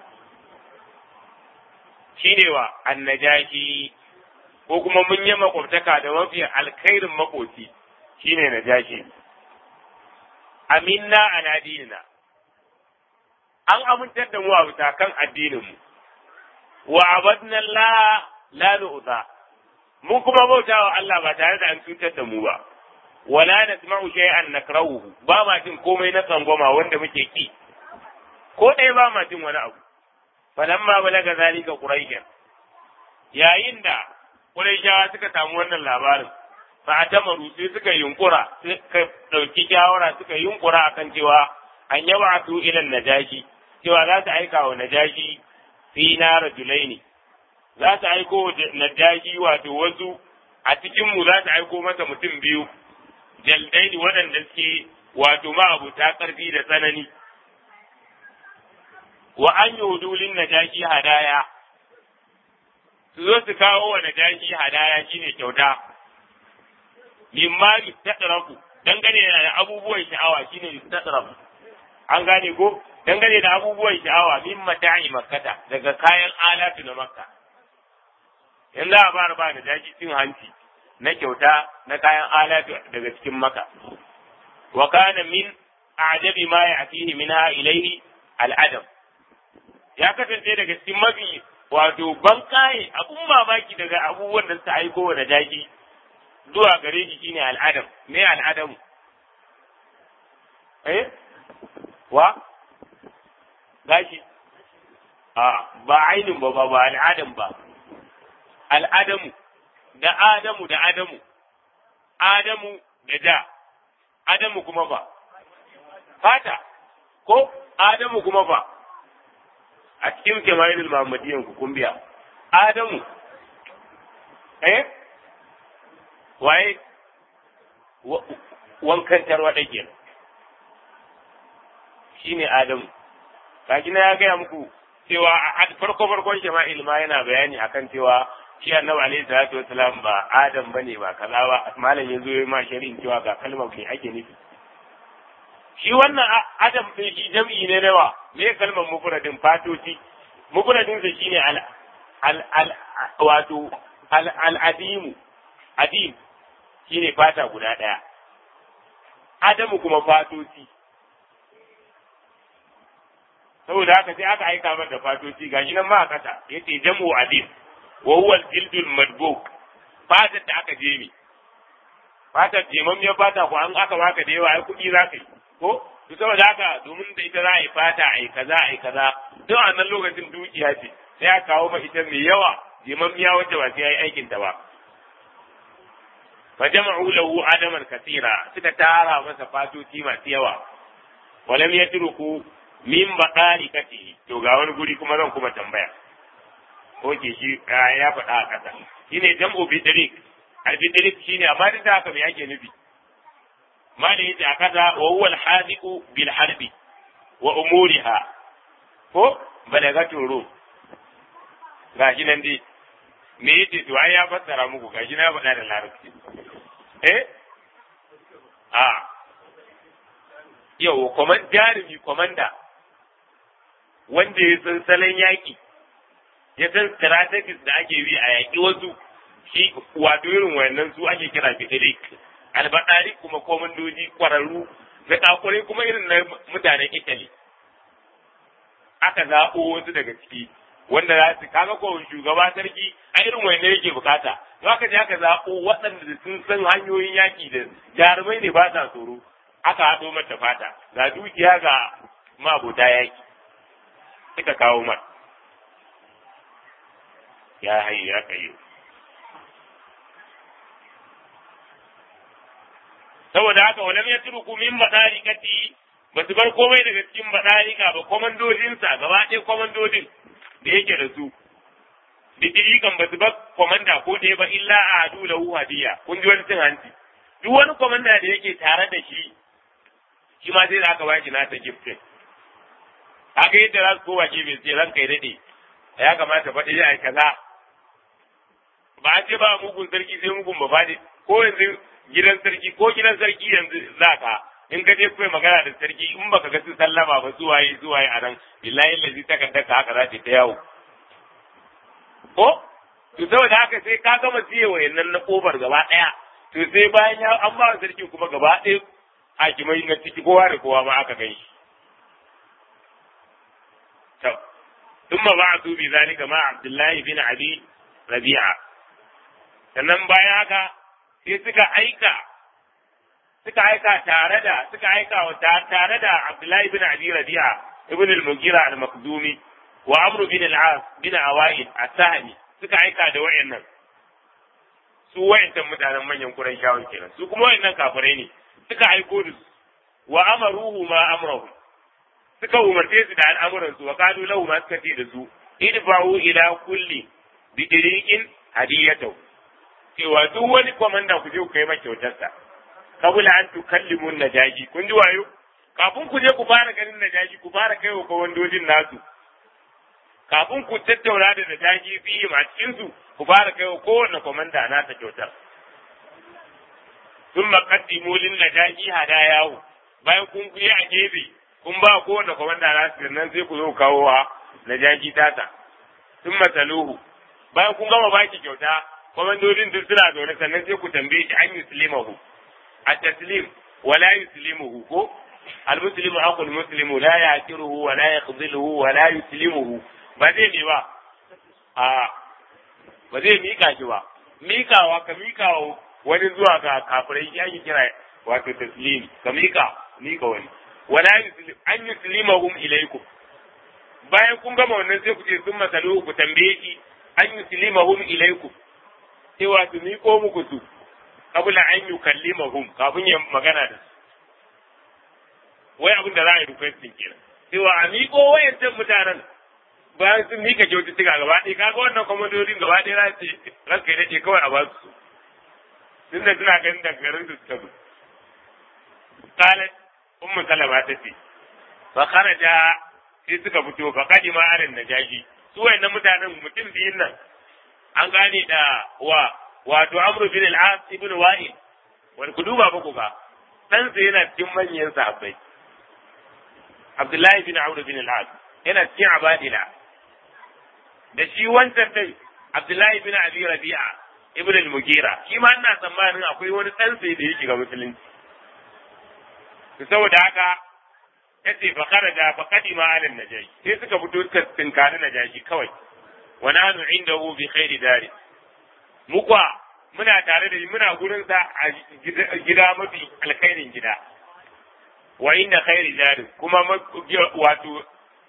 shine wa annajashi ko kuma mun yi makwabtaka da mafi alkhairin makoci shine najashi aminna ala dinina an amintar da mu a bisa kan addinin mu wa abadna Allah la nu'za mun kuma bautawa Allah ba tare da an cutar da mu ba wala nasma'u shay'an nakrahuhu ba ma jin komai na tsangwama wanda muke ki ko ɗaya ba ma jin wani abu falamma balaga zalika quraishan yayin da quraishawa suka samu wannan labarin fa atamaru sai suka yunkura suka dauki shawara suka yunkura akan cewa an yaba su ila najashi cewa za su aika wa najashi fi na rajulaini za su aiko najashi wato wasu a cikin mu za su aiko masa mutum biyu jaldaini waɗanda suke wato ma'abuta ƙarfi da tsanani wa an yi hudulin najashi hadaya su zo su kawo wa najashi hadaya shine kyauta mimma yustadraku dangane da abubuwan sha'awa shine yustadraku an gane ko dangane da abubuwan sha'awa min mata'i makkata daga kayan alatu na makka yanzu a bar ba najashi cin hanci na kyauta na kayan alatu daga cikin maka wa kana min a'jabi ma ya'tihi minha ilayhi al'adam ya kasance daga cikin mafi wato ban kaye abun mamaki daga abubuwan da suka aiko wa najashi zuwa gare shi shine al'adam me al'adamu eh wa gashi a ba ainin ba ba al'adam ba al'adamu da Adamu da Adamu, Adamu da da, Adamu kuma ba, fata, ko Adamu kuma ba, a cikin kemarin Muhammadiyan ku kumbiya, Adamu, eh, waye, wankan tarwaɗa ke shi ne Adamu, kaji na ya gaya muku cewa a farko-farkon shama'il ma yana bayani akan cewa shi annabi alaihi salatu wasalam ba adam bane ba kaza ba malam ya zo ma shari'in cewa ga kalmar kai ake nufi shi wannan adam din shi jam'i ne nawa me kalmar mufradin fatoci mufradin sa shine al al al wato al al adimu adim shine fata guda daya adamu kuma fatoci saboda haka sai aka aika mata fatoci gashi nan ma a kasa yace jam'u adim wa huwa al-jildul madbuk fatar da aka jemi fatar jemammiyar fata ko an aka baka da yawa ai kuɗi za ka yi ko to saboda haka domin da ita za a yi fata a yi kaza a yi kaza duk a nan lokacin dukiya ce sai a kawo ma ita mai yawa jemammiya wacce ba sai ya yi aikin ta ba fa jama'u lahu adaman kasira suka tara masa fatoci masu yawa walam yatruku min baqali kati to ga wani guri kuma zan kuma tambaya oke shi ya faɗa a ƙasa shi ne jam'u bidrik al-bidrik shi ne amma duk da haka me ake nufi ma da yace a ƙasa wa huwa al-hadiqu bil harbi wa umuriha ko balagatu rum gashi nan dai me yace to ai ya fassara muku gashi na faɗa da larabci eh a yau komand jarumi komanda wanda ya san salon yaƙi ya san strategies da ake bi a yaƙi wasu shi wato irin wayannan su ake kira fitirik albaɗari kuma komandoji ƙwararru na ƙakurai kuma irin na mutanen italy aka zaɓo wasu daga ciki wanda za su kaga ko shugaba sarki a irin wanda yake bukata za ka je aka zaɓo waɗanda sun san hanyoyin yaƙi da jarumai ne ba sa tsoro aka haɗo mata fata ga dukiya ga mabuta yaƙi suka kawo mata ya hayi ya kayo saboda haka walam ya turku min badarikati ba su bar komai daga cikin badarika ba komandodinsa gaba ɗaya komandodin da yake da su didirikan ba su bar komanda ko ɗaya ba illa a hadu lahu hadiya kun ji wani cin hanci duk wani komanda da yake tare da shi shi ma sai da aka bashi nasa giftin haka yadda za su kowa gefe sai ranka ya daɗe ya kamata faɗi ya kaza ba a ce ba mugun sarki sai mugun ba faɗi ko yanzu gidan sarki ko gidan sarki yanzu za ka in ka je kai magana da sarki in baka ga su sallama ba su waye su waye a nan billahi lazi takardar ka haka za ta ta yawo ko to saboda haka sai ka gama siye wayannan na kofar gaba ɗaya to sai bayan ya an ba sarki kuma gaba ɗaya hakimai na ciki kowa da kowa ma aka gan shi ثم بعثوا بذلك مع عبد الله بن أبي ربيعة sannan bayan haka sai suka aika suka aika tare da suka aika wa tare da Abdullahi bin Abi Rabi'a ibn al-Mughira al-Makhzumi wa Amr bin al-As bin Awaid as-Sahmi suka aika da wayannan su wayannan mutanen manyan Qurayshawan kenan su kuma wayannan kafirai ne suka aiko da su wa amaruhu ma amrahu suka umarce su da al'amuran su wa qalu lahu ma suka ce da su idfa'u ila kulli bi diriqin hadiyatahu cewa duk wani komanda ku je ku kai masa kyautarsa kabula an tukallimu najaji kun ji wayo kafin ku je ku fara ganin najaji ku fara kai wa kawandojin nasu kafin ku tattauna da najaji fiye ma cikin su ku fara kai wa kowanne komanda nasa kyautar sun maƙaddimu lin najaji hadayahu bayan kun yi a gefe kun ba kowanne komanda nasu nan sai ku zo kawo wa najaji tata sun masaluhu bayan kun gama baki kyauta komandodin duk suna zaune sannan sai ku tambaye shi an yuslimahu a taslim wala yuslimuhu ko almuslimu aqul muslimu la yaqiruhu wa la yakhziluhu wa la yuslimuhu ba zai ne ba a ba zai mika shi ba mikawa ka mikawa wani zuwa ga kafirai shi ake kira wato taslim ka mika mika wani wala yuslim an yuslimahum ilaykum bayan kun gama wannan sai ku ce sun masalu ku tambaye shi an yuslimahum ilaykum cewa su miƙo muku su kabula an yi kallimahum kafin ya magana da su wai abin da za a yi requesting kenan cewa a miƙo wayancan mutanen bayan sun mika kyaututtuka gaba ɗaya kaga wannan kwamandodin gaba ɗaya za su ce ranka ya daɗe kawai a ba su tun da suna ganin da garin su suka zo kalat ummu salama ta ce fa kharaja sai suka fito fa kadima aran najashi su wayannan mutanen mutum biyun nan an gane da wa wato amru bin al-as ibn wa'il wani ku duba ba ku ga dan sa yana cikin manyan sahabbai abdullahi bin amru bin al-as yana cikin abadila da shi wancan dai abdullahi bin abi rabi'a ibn al-mugira shi ma ina tsammanin akwai wani dan sai da yake ga musulunci to saboda haka yace fa kharaja fa qadima ala najashi sai suka fito suka tinkari najashi kawai wa nahnu indahu bi khairi dari mu kwa muna tare da muna gurin sa a gida mafi alkhairin gida wa inda khairi dari kuma wato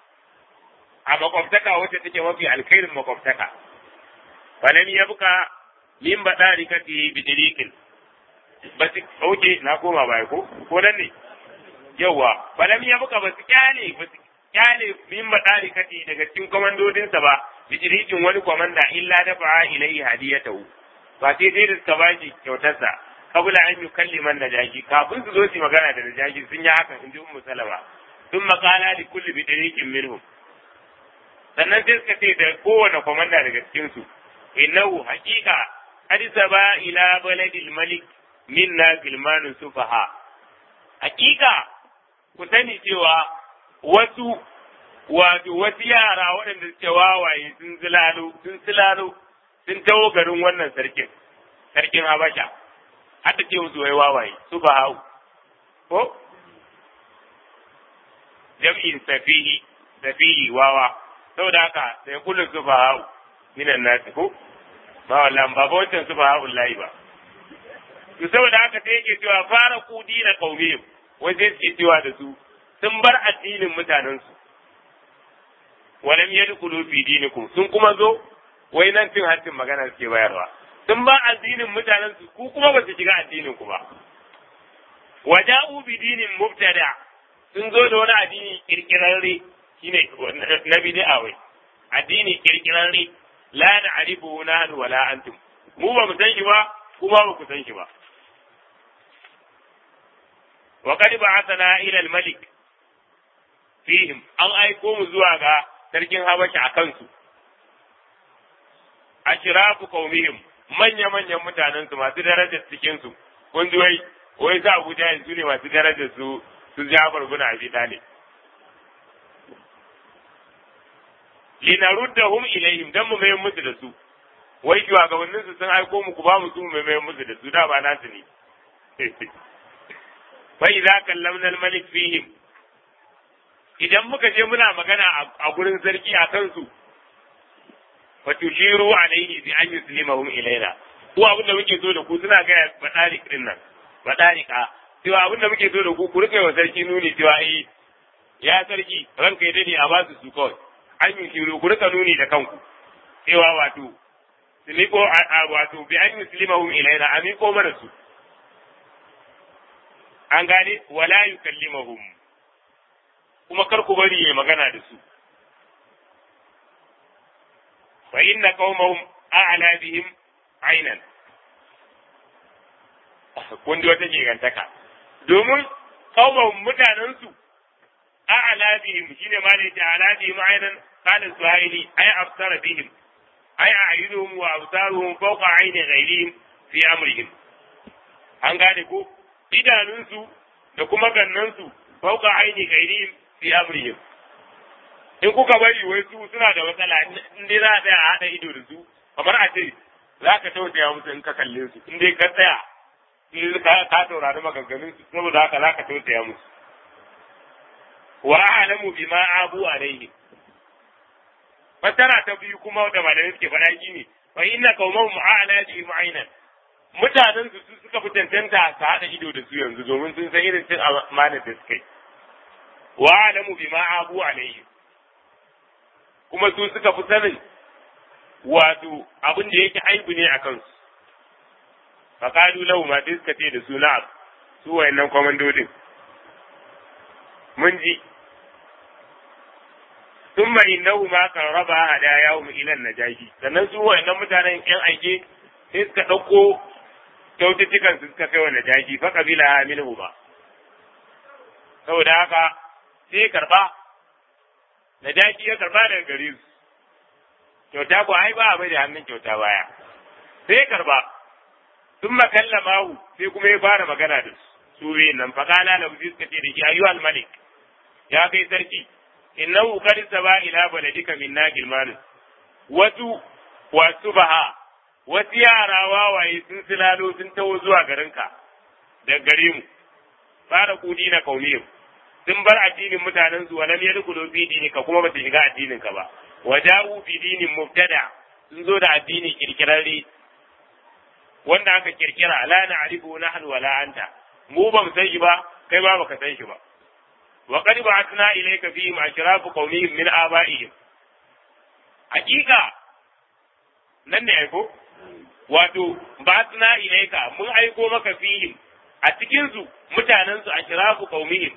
a makwabtaka wacce take mafi alkhairin makwabtaka falam yabqa min badarikati bi diriqin basi oke na koma baya ko ko nan ne yawa falam yabqa basu kyale basu kyale min badarikati daga cikin komandodinsa ba bijirikin wani kwamanda illa da fa'a ilai hadiyatahu ba sai dai da suka bashi kyautarsa kabula an yi kalliman najashi kafin su zo su magana da najashi sun yi hakan in ji ummu salama sun makala li kulli bijirikin minhum sannan sai suka ce da kowane kwamanda daga cikin su innahu haqiqa qad saba ila baladil malik minna gilmanun sufaha haqiqa ku sani cewa wasu wato wasu yara waɗanda suke wawaye sun zilalo sun silalo sun taho garin wannan sarkin sarkin habasha har da ce musu wai wawaye su ba hau ko jam'in safihi safihi wawa saboda haka sai kullu sufaha minan nasi ko ba wallan ba wancan sufaha wallahi ba to saboda haka sai yake cewa fara kudi na qaumihim wai sai suke cewa da su sun bar addinin mutanensu walam yadkhulu fi dinikum sun kuma zo wai nan cin hancin magana suke bayarwa sun ba addinin mutanen su ku kuma ba su shiga addinin ku ba waja'u bi dinin mubtada sun zo da wani addini kirkirarre shine na bid'a wai addini kirkirarre la na'rifu nahnu wala antum mu ba mu san shi ba kuma ba ku san shi ba wa qad ba'athna ila al-malik fihim an aiko mu zuwa ga sarkin Habasha a kansu. Ashirafu qaumihim manya-manyan mutanen su masu darajar cikin su kun ji wai wai za Abu Jahil su ne masu darajar su su Jafar bin Abi Talib. Linaruddahum ilaihim dan mu mai musu da su. Wai shugabannin su sun aiko mu ku ba mu su mu mai musu da su da ba nasu ne. Fa idza kallamna al-malik fihim idan muka je muna magana a gurin sarki a kansu fa tushiru alaihi bi an yuslimahum ilaina ko abin da muke so da ku suna ga badarik din nan badarika cewa abin da muke so da ku ku rike wa sarki nuni cewa eh ya sarki ranka ya dade a ba su su kawai an yi shiru ku rika nuni da kanku cewa wato su miko wato bi an yuslimahum ilaina a miko mana su an gane wala yukallimahum kuma kar ku bari ya magana da su fa inna qaumahum a'la bihim aynan kun ji wata gigantaka domin qaumahum mutanen su a'la bihim shine ma da ta a'la bihim aynan qala suhaili ay absara bihim ay a'yunuhum wa absaruhum fawqa ayni ghayrihim fi amrihim an gane ko idanunsu da kuma gannansu fauka aini ghairihim fi amrihim in kuka bari wai su suna da matsala in dai za a tsaya a haɗa ido da su kamar a ce za ka tausaya musu in ka kalle su in dai ka tsaya in ka saurari maganganun su saboda haka za ka tausaya musu wa a'lamu bima abu alaihi fasara ta biyu kuma da malamai suke faɗa shi ne fa inna qaumahum a'la bi mu'aynan mutanen su su suka fi tantanta su haɗa ido da su yanzu domin sun san irin cin amanar da suka yi wa alamu bima abu alayhi kuma su suka fi sanin wato abin da yake aibu ne a kansu faƙalu lahu ma sai suka ce da su na'am su wayannan kwamandodin mun ji ثم إنهما قربا هداياهم إلى النجاشي sannan su wayannan mutanen yan aike sai suka ɗauko kyaututtukan su suka kai wa najashi fa kabila minhu ba saboda haka sai karba najashi ya karba daga gare su kyauta ko ai ba a bai da hannun kyauta baya sai karba sun makalla mahu sai kuma ya fara magana da su su biyun nan fa kala da suka ce da shi ayyuhal malik ya kai sarki innahu qad saba ila baladika min nagil malus wasu wasu baha wasu yara wawaye sun silalo sun taho zuwa garinka da gare mu fara kudi na kaumiyar sun bar addinin mutanen su walam yadkhulu fi dinika kuma ba su shiga addinin ka ba waja'u fi dinin mubtada sun zo da addini kirkirarre wanda aka kirkira la na'rifu nahnu wala anta mu ba mu san shi ba kai ba baka san shi ba wa qad ba'athna ilayka fihim ashrafu qaumihim min aba'ihim hakika nan ne aiko wato ba'athna ilayka mun aiko maka fihim a cikin su mutanen su ashrafu qaumihim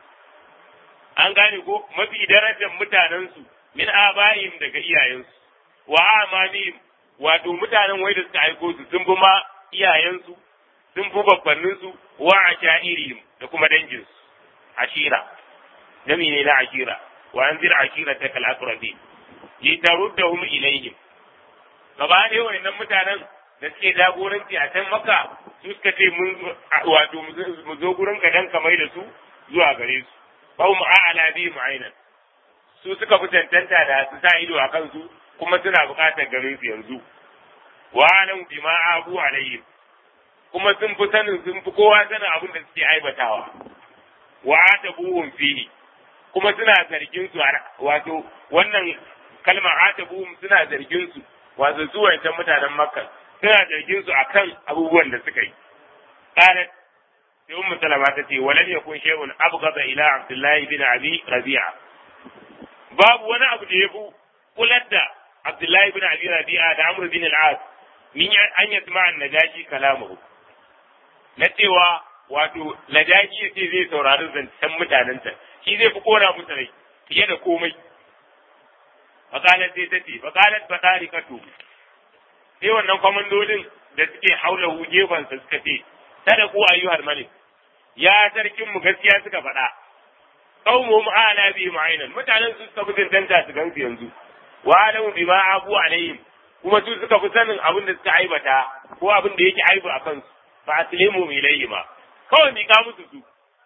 an gane ko mafi darajar mutanen su min aba'ihim daga iyayensu wa amamihim wato mutanen wai da suka aiko su sun fi ma iyayensu sun fi babbanninsu wa ashairihim da kuma danginsu ashira nami ne na ashira wa anzir ashira ta kal aqrabi li taruddahum ilayhim gaba ɗaya wayannan mutanen da suke jagoranci a can maka su suka ce mun wato mu zo gurin ka dan kamar da su zuwa gare su ba mu a'ala bi mu'ainan su suka fi tantanta da su sa ido a kansu kuma suna buƙatar garin su yanzu wa alam bima abu alayhim kuma sun fi sanin sun fi kowa sanin abin da suke aibatawa wa atabuhum fihi kuma suna zargin su wato wannan kalmar atabuhum suna zargin su wato su wancan mutanen makka suna zargin su akan abubuwan da suka yi qalat sai ummu salama ta ce walam yakun shay'un abghada ila abdullahi bin abi rabi'a babu wani abu da yafi kular da abdullahi bin abi rabi'a da amr bin al-as min an yasma an-najashi kalamuhu na cewa wato najashi yace zai saurari zancen mutanen ta shi zai fi kora musu rai fiye da komai faqalat sai ta ce faqalat batarikatu sai wannan kwamandodin da suke haula gefansa suka ce sadaku ayyuhal malik ya sarkin mu gaskiya suka faɗa qaumuhum ala bi mu'aynan mutanen su suka fi tantanta su gansu yanzu wa alamu bima abu alaihim kuma su suka fi sanin abin da suka aibata ko abin da yake aibu a kansu fa aslimu ilayhima kawai mika musu su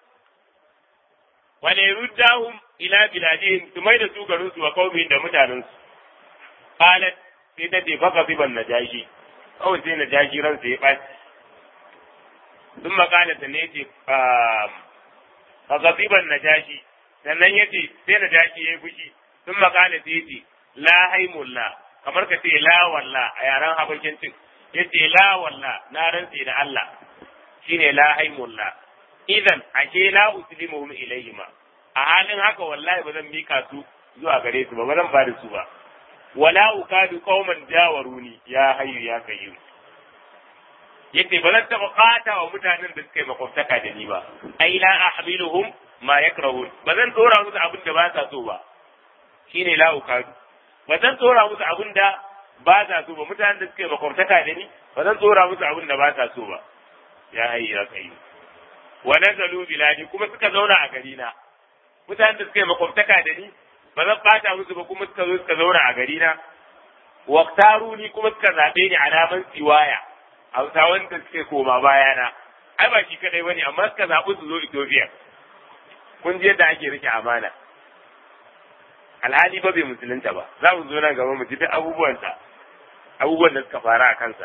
wa la yuddahum ila biladihim su mai da su garin su wa qaumin da mutanen su qalat sai ta ce baka biban najashi kawai sai najashi ransa ya ɓaci sun makala ta ne ce a gaziban na jashi sannan ya ce sai na jashi ya yi fushi sun makala ta ce la haimulla kamar ka ce la walla a yaren habashin cin ya ce la walla na rantse da Allah shine la haimulla idan ashe la uslimuhum ilayhima a halin haka wallahi ba zan mika su zuwa gare su ba ba zan ba da su ba wala ukadu qauman jawaruni ya hayyu ya kayyum yace ba zan taɓa ɓata wa mutanen da suka yi makwabtaka da ni ba ai la ahmiluhum ma yakrahun ba zan tsora musu abin da ba sa so ba shine la ukadu ba zan tsora musu abin da ba sa so ba mutanen da suka yi makwabtaka da ni ba zan tsora musu abin da ba sa so ba ya hayyu ya kayyum wa nazalu biladi kuma suka zauna a gari na mutanen da suka yi makwabtaka da ni ba zan ɓata musu ba kuma suka zo suka zauna a gari na waqtaru ni kuma suka zaɓe ni alaman siwaya hausawan da suke koma bayana ai ba shi kadai bane amma suka zaɓi su zo Ethiopia kun ji yadda ake rike amana alhali ba bai musulunta ba za mu zo nan gaba mu ji duk abubuwansa abubuwan da suka fara a kansa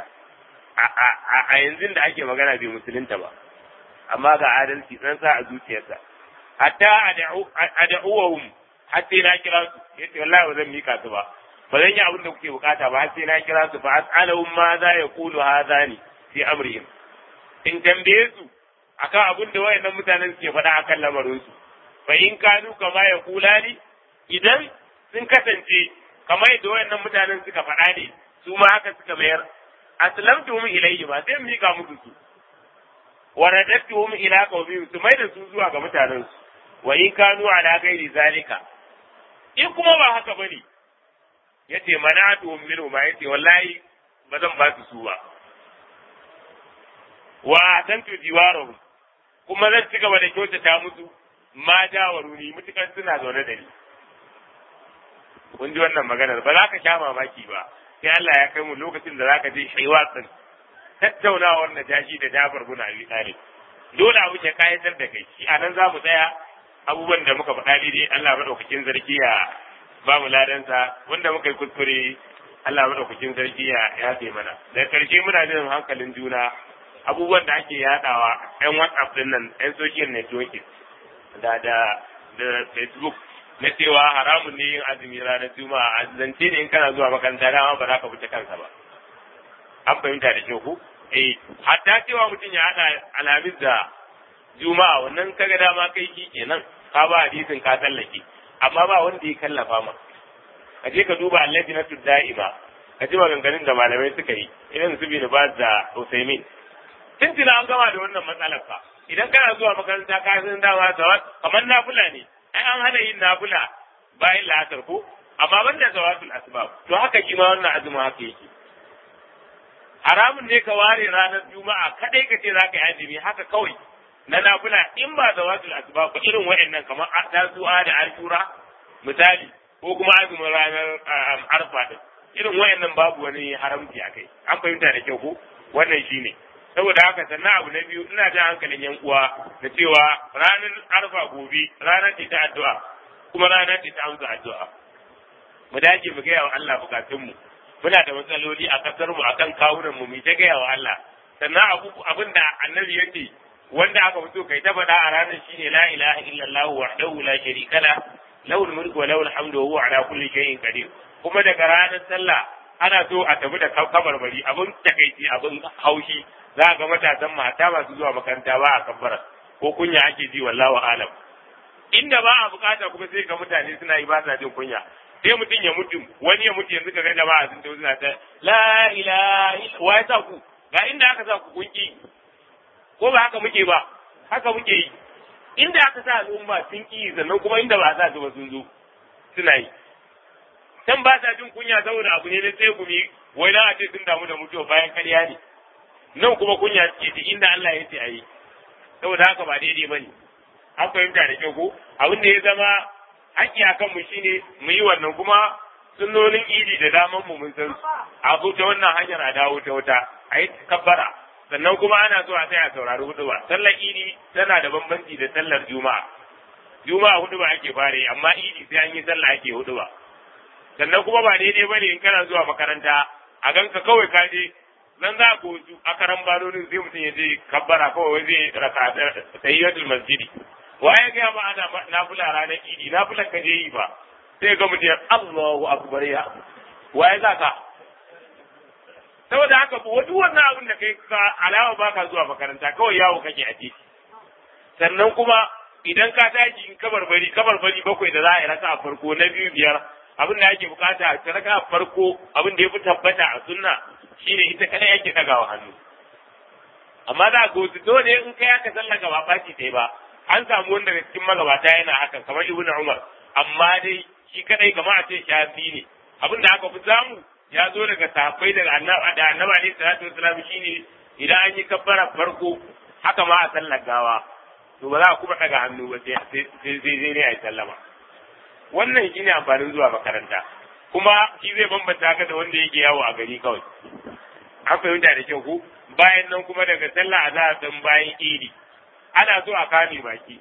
a yanzu da ake magana bai musulunta ba amma ga adalci san sa a zuciyarsa hatta ad'uwahum hatta na kira su yace wallahi ba zan mika su ba ba zan yi abin da kuke bukata ba har sai na kira su fa as'alahum ma za ya kulu hadani fi amrihim in tambaye su akan abin da wayannan mutanen suke faɗa akan lamarin su fa in kanu kama ya kula ni idan sun kasance kamar yadda wayannan mutanen suka faɗa ne su ma haka suka mayar aslamtuhum ilayhi ba sai mika musu su wa radattuhum ila qaumihim su mai da su zuwa ga mutanen su wa in kanu ala ghairi zalika in kuma ba haka bane yace manatuhum minhu ma yace wallahi ba zan ba su su ba wa atantu jiwarahum kuma zan ci gaba da kyautata musu ma jawaruni mutukan suna zaune da ni kun ji wannan maganar ba za ka sha mamaki ba sai Allah ya kai mu lokacin da zaka je shaiwatsin tattaunawar na jashi da Jafar bin Abi Talib dole abu ke kayatar da kai shi anan za mu tsaya abubuwan da muka faɗa dai Allah madaukakin sarki ya ba mu ladansa wanda muka yi kuskure Allah madaukakin sarki ya yafe mana da karshe muna jin hankalin juna abubuwan da ake yadawa yan WhatsApp din nan yan social networking da da da Facebook na cewa haramun ne yin azumi ranar juma'a a zance ne in kana zuwa makaranta dama ba za ka fita kansa ba an fahimta da kyau ko eh hatta cewa mutum ya hada alhamis da juma'a wannan kaga dama kai ki kenan ka ba hadisin ka tsallake amma ba wanda ya kallafa ma ka je ka duba allajinatu da'ima ka ji maganganun da malamai suka yi irin su bin baz da usaimin tuntuna an gama da wannan matsalar fa idan kana zuwa makaranta ka san dama zawat kamar nafila ne ai an hana yin nafila bayan la'asar ko amma banda zawatul asbab to haka kima wannan azumi haka yake haramun ne ka ware ranar juma'a kadai ka ce zaka yi azumi haka kawai na nafila in ba zawatul asbab ba irin wayannan kamar tasu'a da ashura misali ko kuma azumin ranar arfa din irin wayannan babu wani haramci akai an fahimta da kyau ko wannan shine saboda haka sannan abu na biyu ina jan hankalin yan uwa da cewa ranar arfa gobe ranar ce ta addu'a kuma ranar ce ta amsa addu'a mu dace mu gaya wa Allah bukatunmu muna da matsaloli a kasar mu akan kawunan mu mu ta gaya wa Allah sannan abu abin da annabi yake wanda aka fito kai ta faɗa a ranar shine la ilaha illallah wahdahu la sharika la lahu mulku wa lahu alhamdu wa huwa ala kulli shay'in qadir kuma daga ranar sallah ana so a tafi da kabarbari abin takaici abin haushi za ga matasan mata masu zuwa makaranta ba a kabbara ko kunya ake ji wallahu alam inda ba a bukata kuma sai ga mutane suna yi ba sa jin kunya sai mutum ya mutu wani ya mutu yanzu ka ga jama'a sun tafi suna ta la ilaha wa ya sa ku ga inda aka sa ku kunki ko ba haka muke ba haka muke yi inda aka sa al'umma sun ki sannan kuma inda ba sa su ba sun zo suna yi can ba sa jin kunya saboda abu ne na sai gumi wai na a ce sun damu da mutuwa bayan karya ne nan kuma kunya ce ta inda Allah ya ce a yi saboda haka ba daidai ba ne an fahimta da kyau ko abin da ya zama haƙƙi a kanmu shine mu yi wannan kuma sunnonin idi da daman mu mun san a ta wannan hanyar a dawo ta wata a yi kabbara sannan kuma ana so a tsaya saurari hudu ba sallar idi tana da bambanci da sallar juma'a juma'a hudu ba ake fare amma idi sai an yi sallah ake hudu ba sannan kuma ba daidai ba ne in kana zuwa makaranta a ganka kawai ka je nan za ku wasu a karan banonin sai mutum ya je kabbara kawai wai zai raka tayyatul masjidi wa ya ga ma ana nafila ranar idi nafilan ka je yi ba sai ga mutum Allahu akbar ya wa ya zaka saboda haka ba duk wannan abin da kai ka alawa baka zuwa makaranta kawai yawo kake a titi sannan kuma idan ka tashi in kabarbari kabarbari bakwai da za a yi raka a farko na biyu biyar abin da ake bukata a raka a farko abin da ya fi tabbata a sunna shine ita kadai ake dagawa hannu amma za ga wasu dole in kai aka sallaka ba ɓaci sai ba an samu wanda daga cikin magabata yana hakan kamar ibnu umar amma dai shi kadai kamar a ce shafi ne abin da aka fi samu ya zo daga sahabbai daga annabi da annabi alaihi salatu wasallam shine idan an yi kabbara farko haka ma a sallar gawa to ba za a kuma daga hannu ba sai sai sai ne a yi sallama wannan shine amfanin zuwa makaranta kuma shi zai bambanta ka da wanda yake yawo a gari kawai an fahimta da kyau ko bayan nan kuma daga sallah azhar din bayan idi ana so a kame baki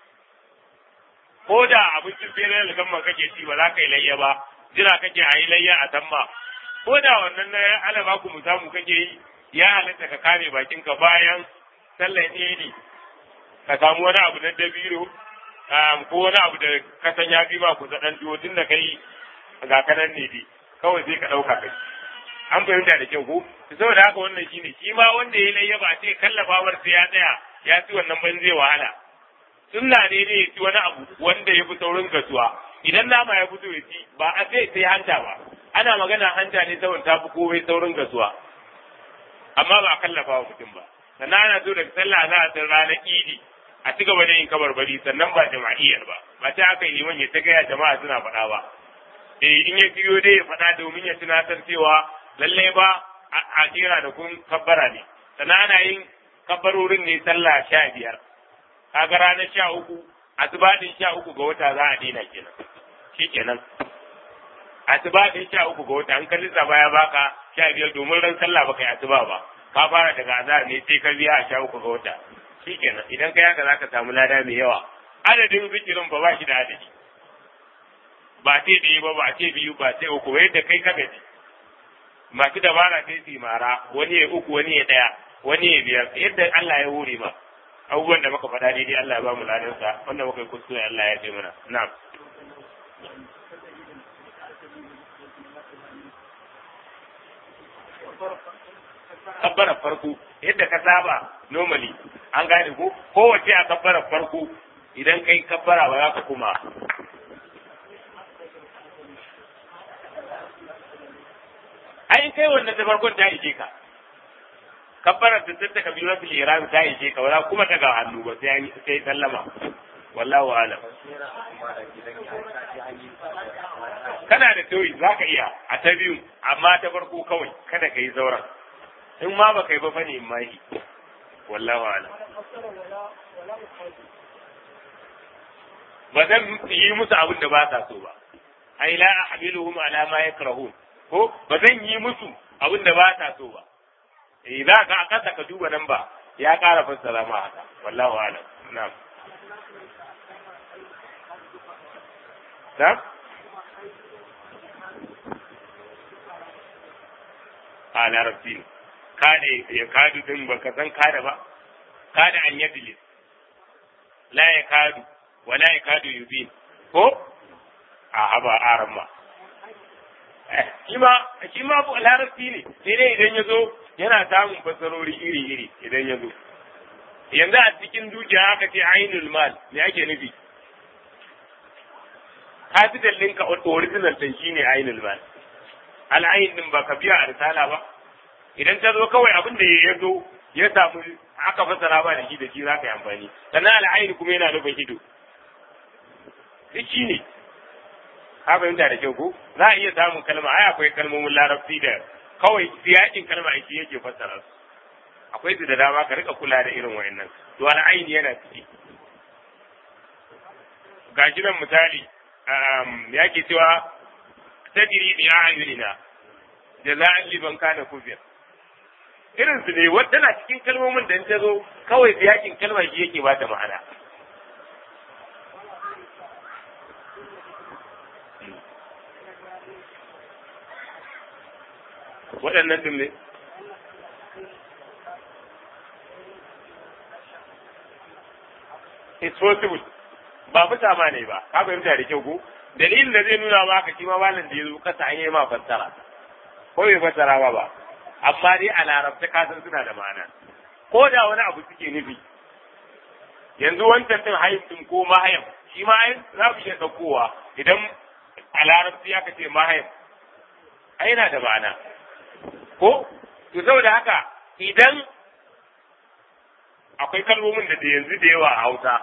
ko da abincin fere da gamma kake ci ba za ka yi layya ba jira kake a yi layya a tamma ko da wannan na alaba ku mu samu kake yi ya halatta ka kame bakinka bayan sallar idi ka samu wani abu na dabiro ko wani abu da ka san ya fi ma ku dan tuwo tun da kai ga kanan ne dai kawai sai ka ɗauka kai an fahimta da kyau ko saboda haka wannan shine shi ma wanda ya layya ba sai kallafawar sai ya tsaya ya ci wannan ban zai wahala sunna ne ne ya ci wani abu wanda ya fi saurin gasuwa idan nama ya fito ya ci ba a sai sai hanta ba ana magana hanta ne saboda ta fi komai saurin gasuwa amma ba a kallafa wa mutum ba sannan ana so daga sallah za a san ranar idi a ci gaba da yin kabarbari sannan ba jama'iyyar ba ba ta aka yi liman ya ta gaya jama'a suna faɗa ba eh in ya biyo dai ya faɗa domin ya tunatar cewa lallai ba a jera da kun kabbara ne sannan ana yin kabbarorin ne sallah sha biyar kaga ranar sha uku asibatin sha uku ga wata za a daina kenan shi kenan asibatin sha uku ga wata an kalli baya baka sha biyar domin ran sallah baka yi asuba ba ka fara daga azhar ne sai ka biya a sha uku ga wata shi kenan idan kai haka zaka samu lada mai yawa adadin zikirin ba ba shi da adadi ba ce ɗaya ba ba ce biyu ba ce uku yadda kai ka gaji masu dabara sai su mara wani ya uku wani ya ɗaya wani ya biyar yadda Allah ya hore ma abubuwan da muka faɗa daidai Allah ya ba mu ladansa wanda muka yi kuskure Allah ya ce mana na'am kabbara farko yadda ka saba normally an gane ko kowace a kabbara farko idan kai kabbara ba za ka kuma ai kai wannan ta farkon ta ishe ka kabbara da ta taka biyu rasul ihram ta ishe ka wala kuma daga hannu ba sai sai sallama wallahu alam kana da tauri zaka iya a ta biyu amma ta farko kawai kada ka yi zauren in ma ba kai ba fa ne in mahi wallahu alam ba zan yi musu abin da ba sa so ba ai la ahmiluhum ala ma yakrahun ko ba zan yi musu abin da ba sa so ba eh za ka a kasa ka duba nan ba ya ƙara fassara ma haka wallahu alam na'am na'am a larabci ne kade ya kadu din ba ka san kada ba kada an yadlis la ya kadu wa la ya kadu yubin ko a haba aran ma shi ma shi ma larabci ne sai dai idan ya zo yana samun fasarori iri-iri idan ya zo yanzu a cikin dukiya aka ce ainul mal me ake nufi capital ɗinka original ɗin shine ainul mal al'ayin din ba ka biya a risala ba idan ta zo kawai abin da ya zo ya samu aka fasara ba da shi da shi za ka yi amfani sannan al'ayin kuma yana nufin ido duk shi ne ka fahimta da kyau ko za a iya samun kalma ai akwai kalmomin larabci da kawai siyakin kalma shi yake fassara su akwai su da dama ka rika kula da irin wayannan to al'ayin yana ciki ga shi nan misali ya ke cewa tadiri bi a'yunina jaza'an liman kana kufir irin su ne wata na cikin kalmomin da ta zo kawai siyakin kalmar shi yake bata ma'ana waɗannan ɗin ne it's possible ba fita ma ne ba ka fahimta da kyau ko dalilin da zai nuna maka shi ma malam da ya zo kasa an yi ma fassara ko bai fassara ba ba amma dai a larabta ka san suna da ma'ana ko da wani abu suke nufi yanzu wancan din hayin din ko mahayam shi ma ai za mu iya ɗaukowa idan a larabci aka ce mahayam ai yana da ma'ana ko to saboda haka idan akwai kalmomin da yanzu da yawa a hausa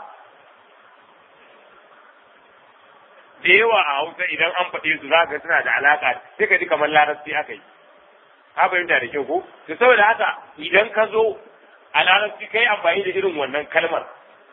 da yawa a hausa idan an faɗe su za ka suna da alaƙa sai ka ji kamar larabci aka yi ka fahimta da kyau ko to saboda haka idan ka zo a larabci kai amfani da irin wannan kalmar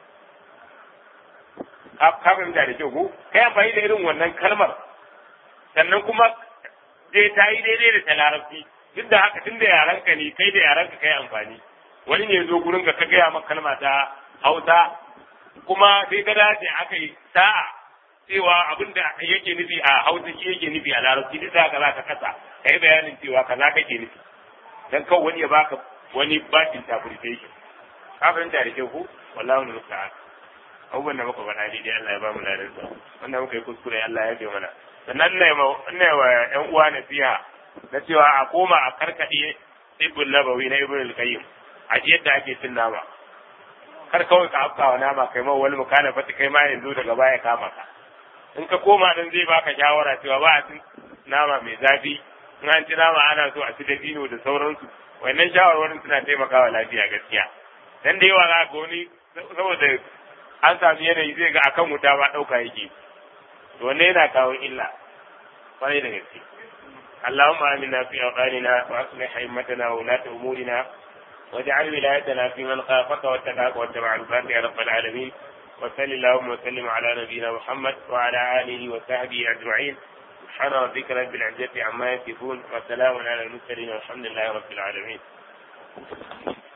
ka fahimta da kyau ko kai amfani da irin wannan kalmar sannan kuma dai ta yi daidai da ta larabci duk da haka tun da yaranka ne kai da yaranka kai amfani wani ne zo gurin ka gaya maka kalma ta hausa kuma sai ka dace aka yi sa'a cewa abin da yake nufi a hausa shi yake nufi a larabci duk da haka za ka kasa ka yi bayanin cewa kaza kake nufi dan kawai wani ya baka wani bad interpretation ka fahimta da kyau ko wallahi wani musta'an abubuwan da muka faɗa daidai Allah ya ba mu ladan sa wanda muka yi kuskure Allah ya bi mana sannan ne ina wa ƴan uwa nasiha na cewa a koma a karkade ibn nabawi na ibn al-qayyim a yadda ake cin nama kar kawai ka afkawa nama kai ma wani mukana fata kai ma yanzu daga baya kama ka in ka koma nan zai baka shawara cewa ba a cin nama mai zafi in an ci nama ana so a ci dabino da sauransu wannan shawarwarin suna taimakawa lafiya gaskiya dan da yawa za ga wani saboda an sami yanayi zai ga akan wuta ba ɗauka yake to wannan yana kawo illa kwarai da gaske اللهم آمنا في أوطاننا وأصلح أئمتنا وولاة أمورنا واجعل ولايتنا في من خافك واتقاك واتبع رضاك يا رب العالمين وصل اللهم وسلم على نبينا محمد وعلى آله وصحبه أجمعين سبحان ربك رب العزة عما يصفون وسلام على المرسلين والحمد لله رب العالمين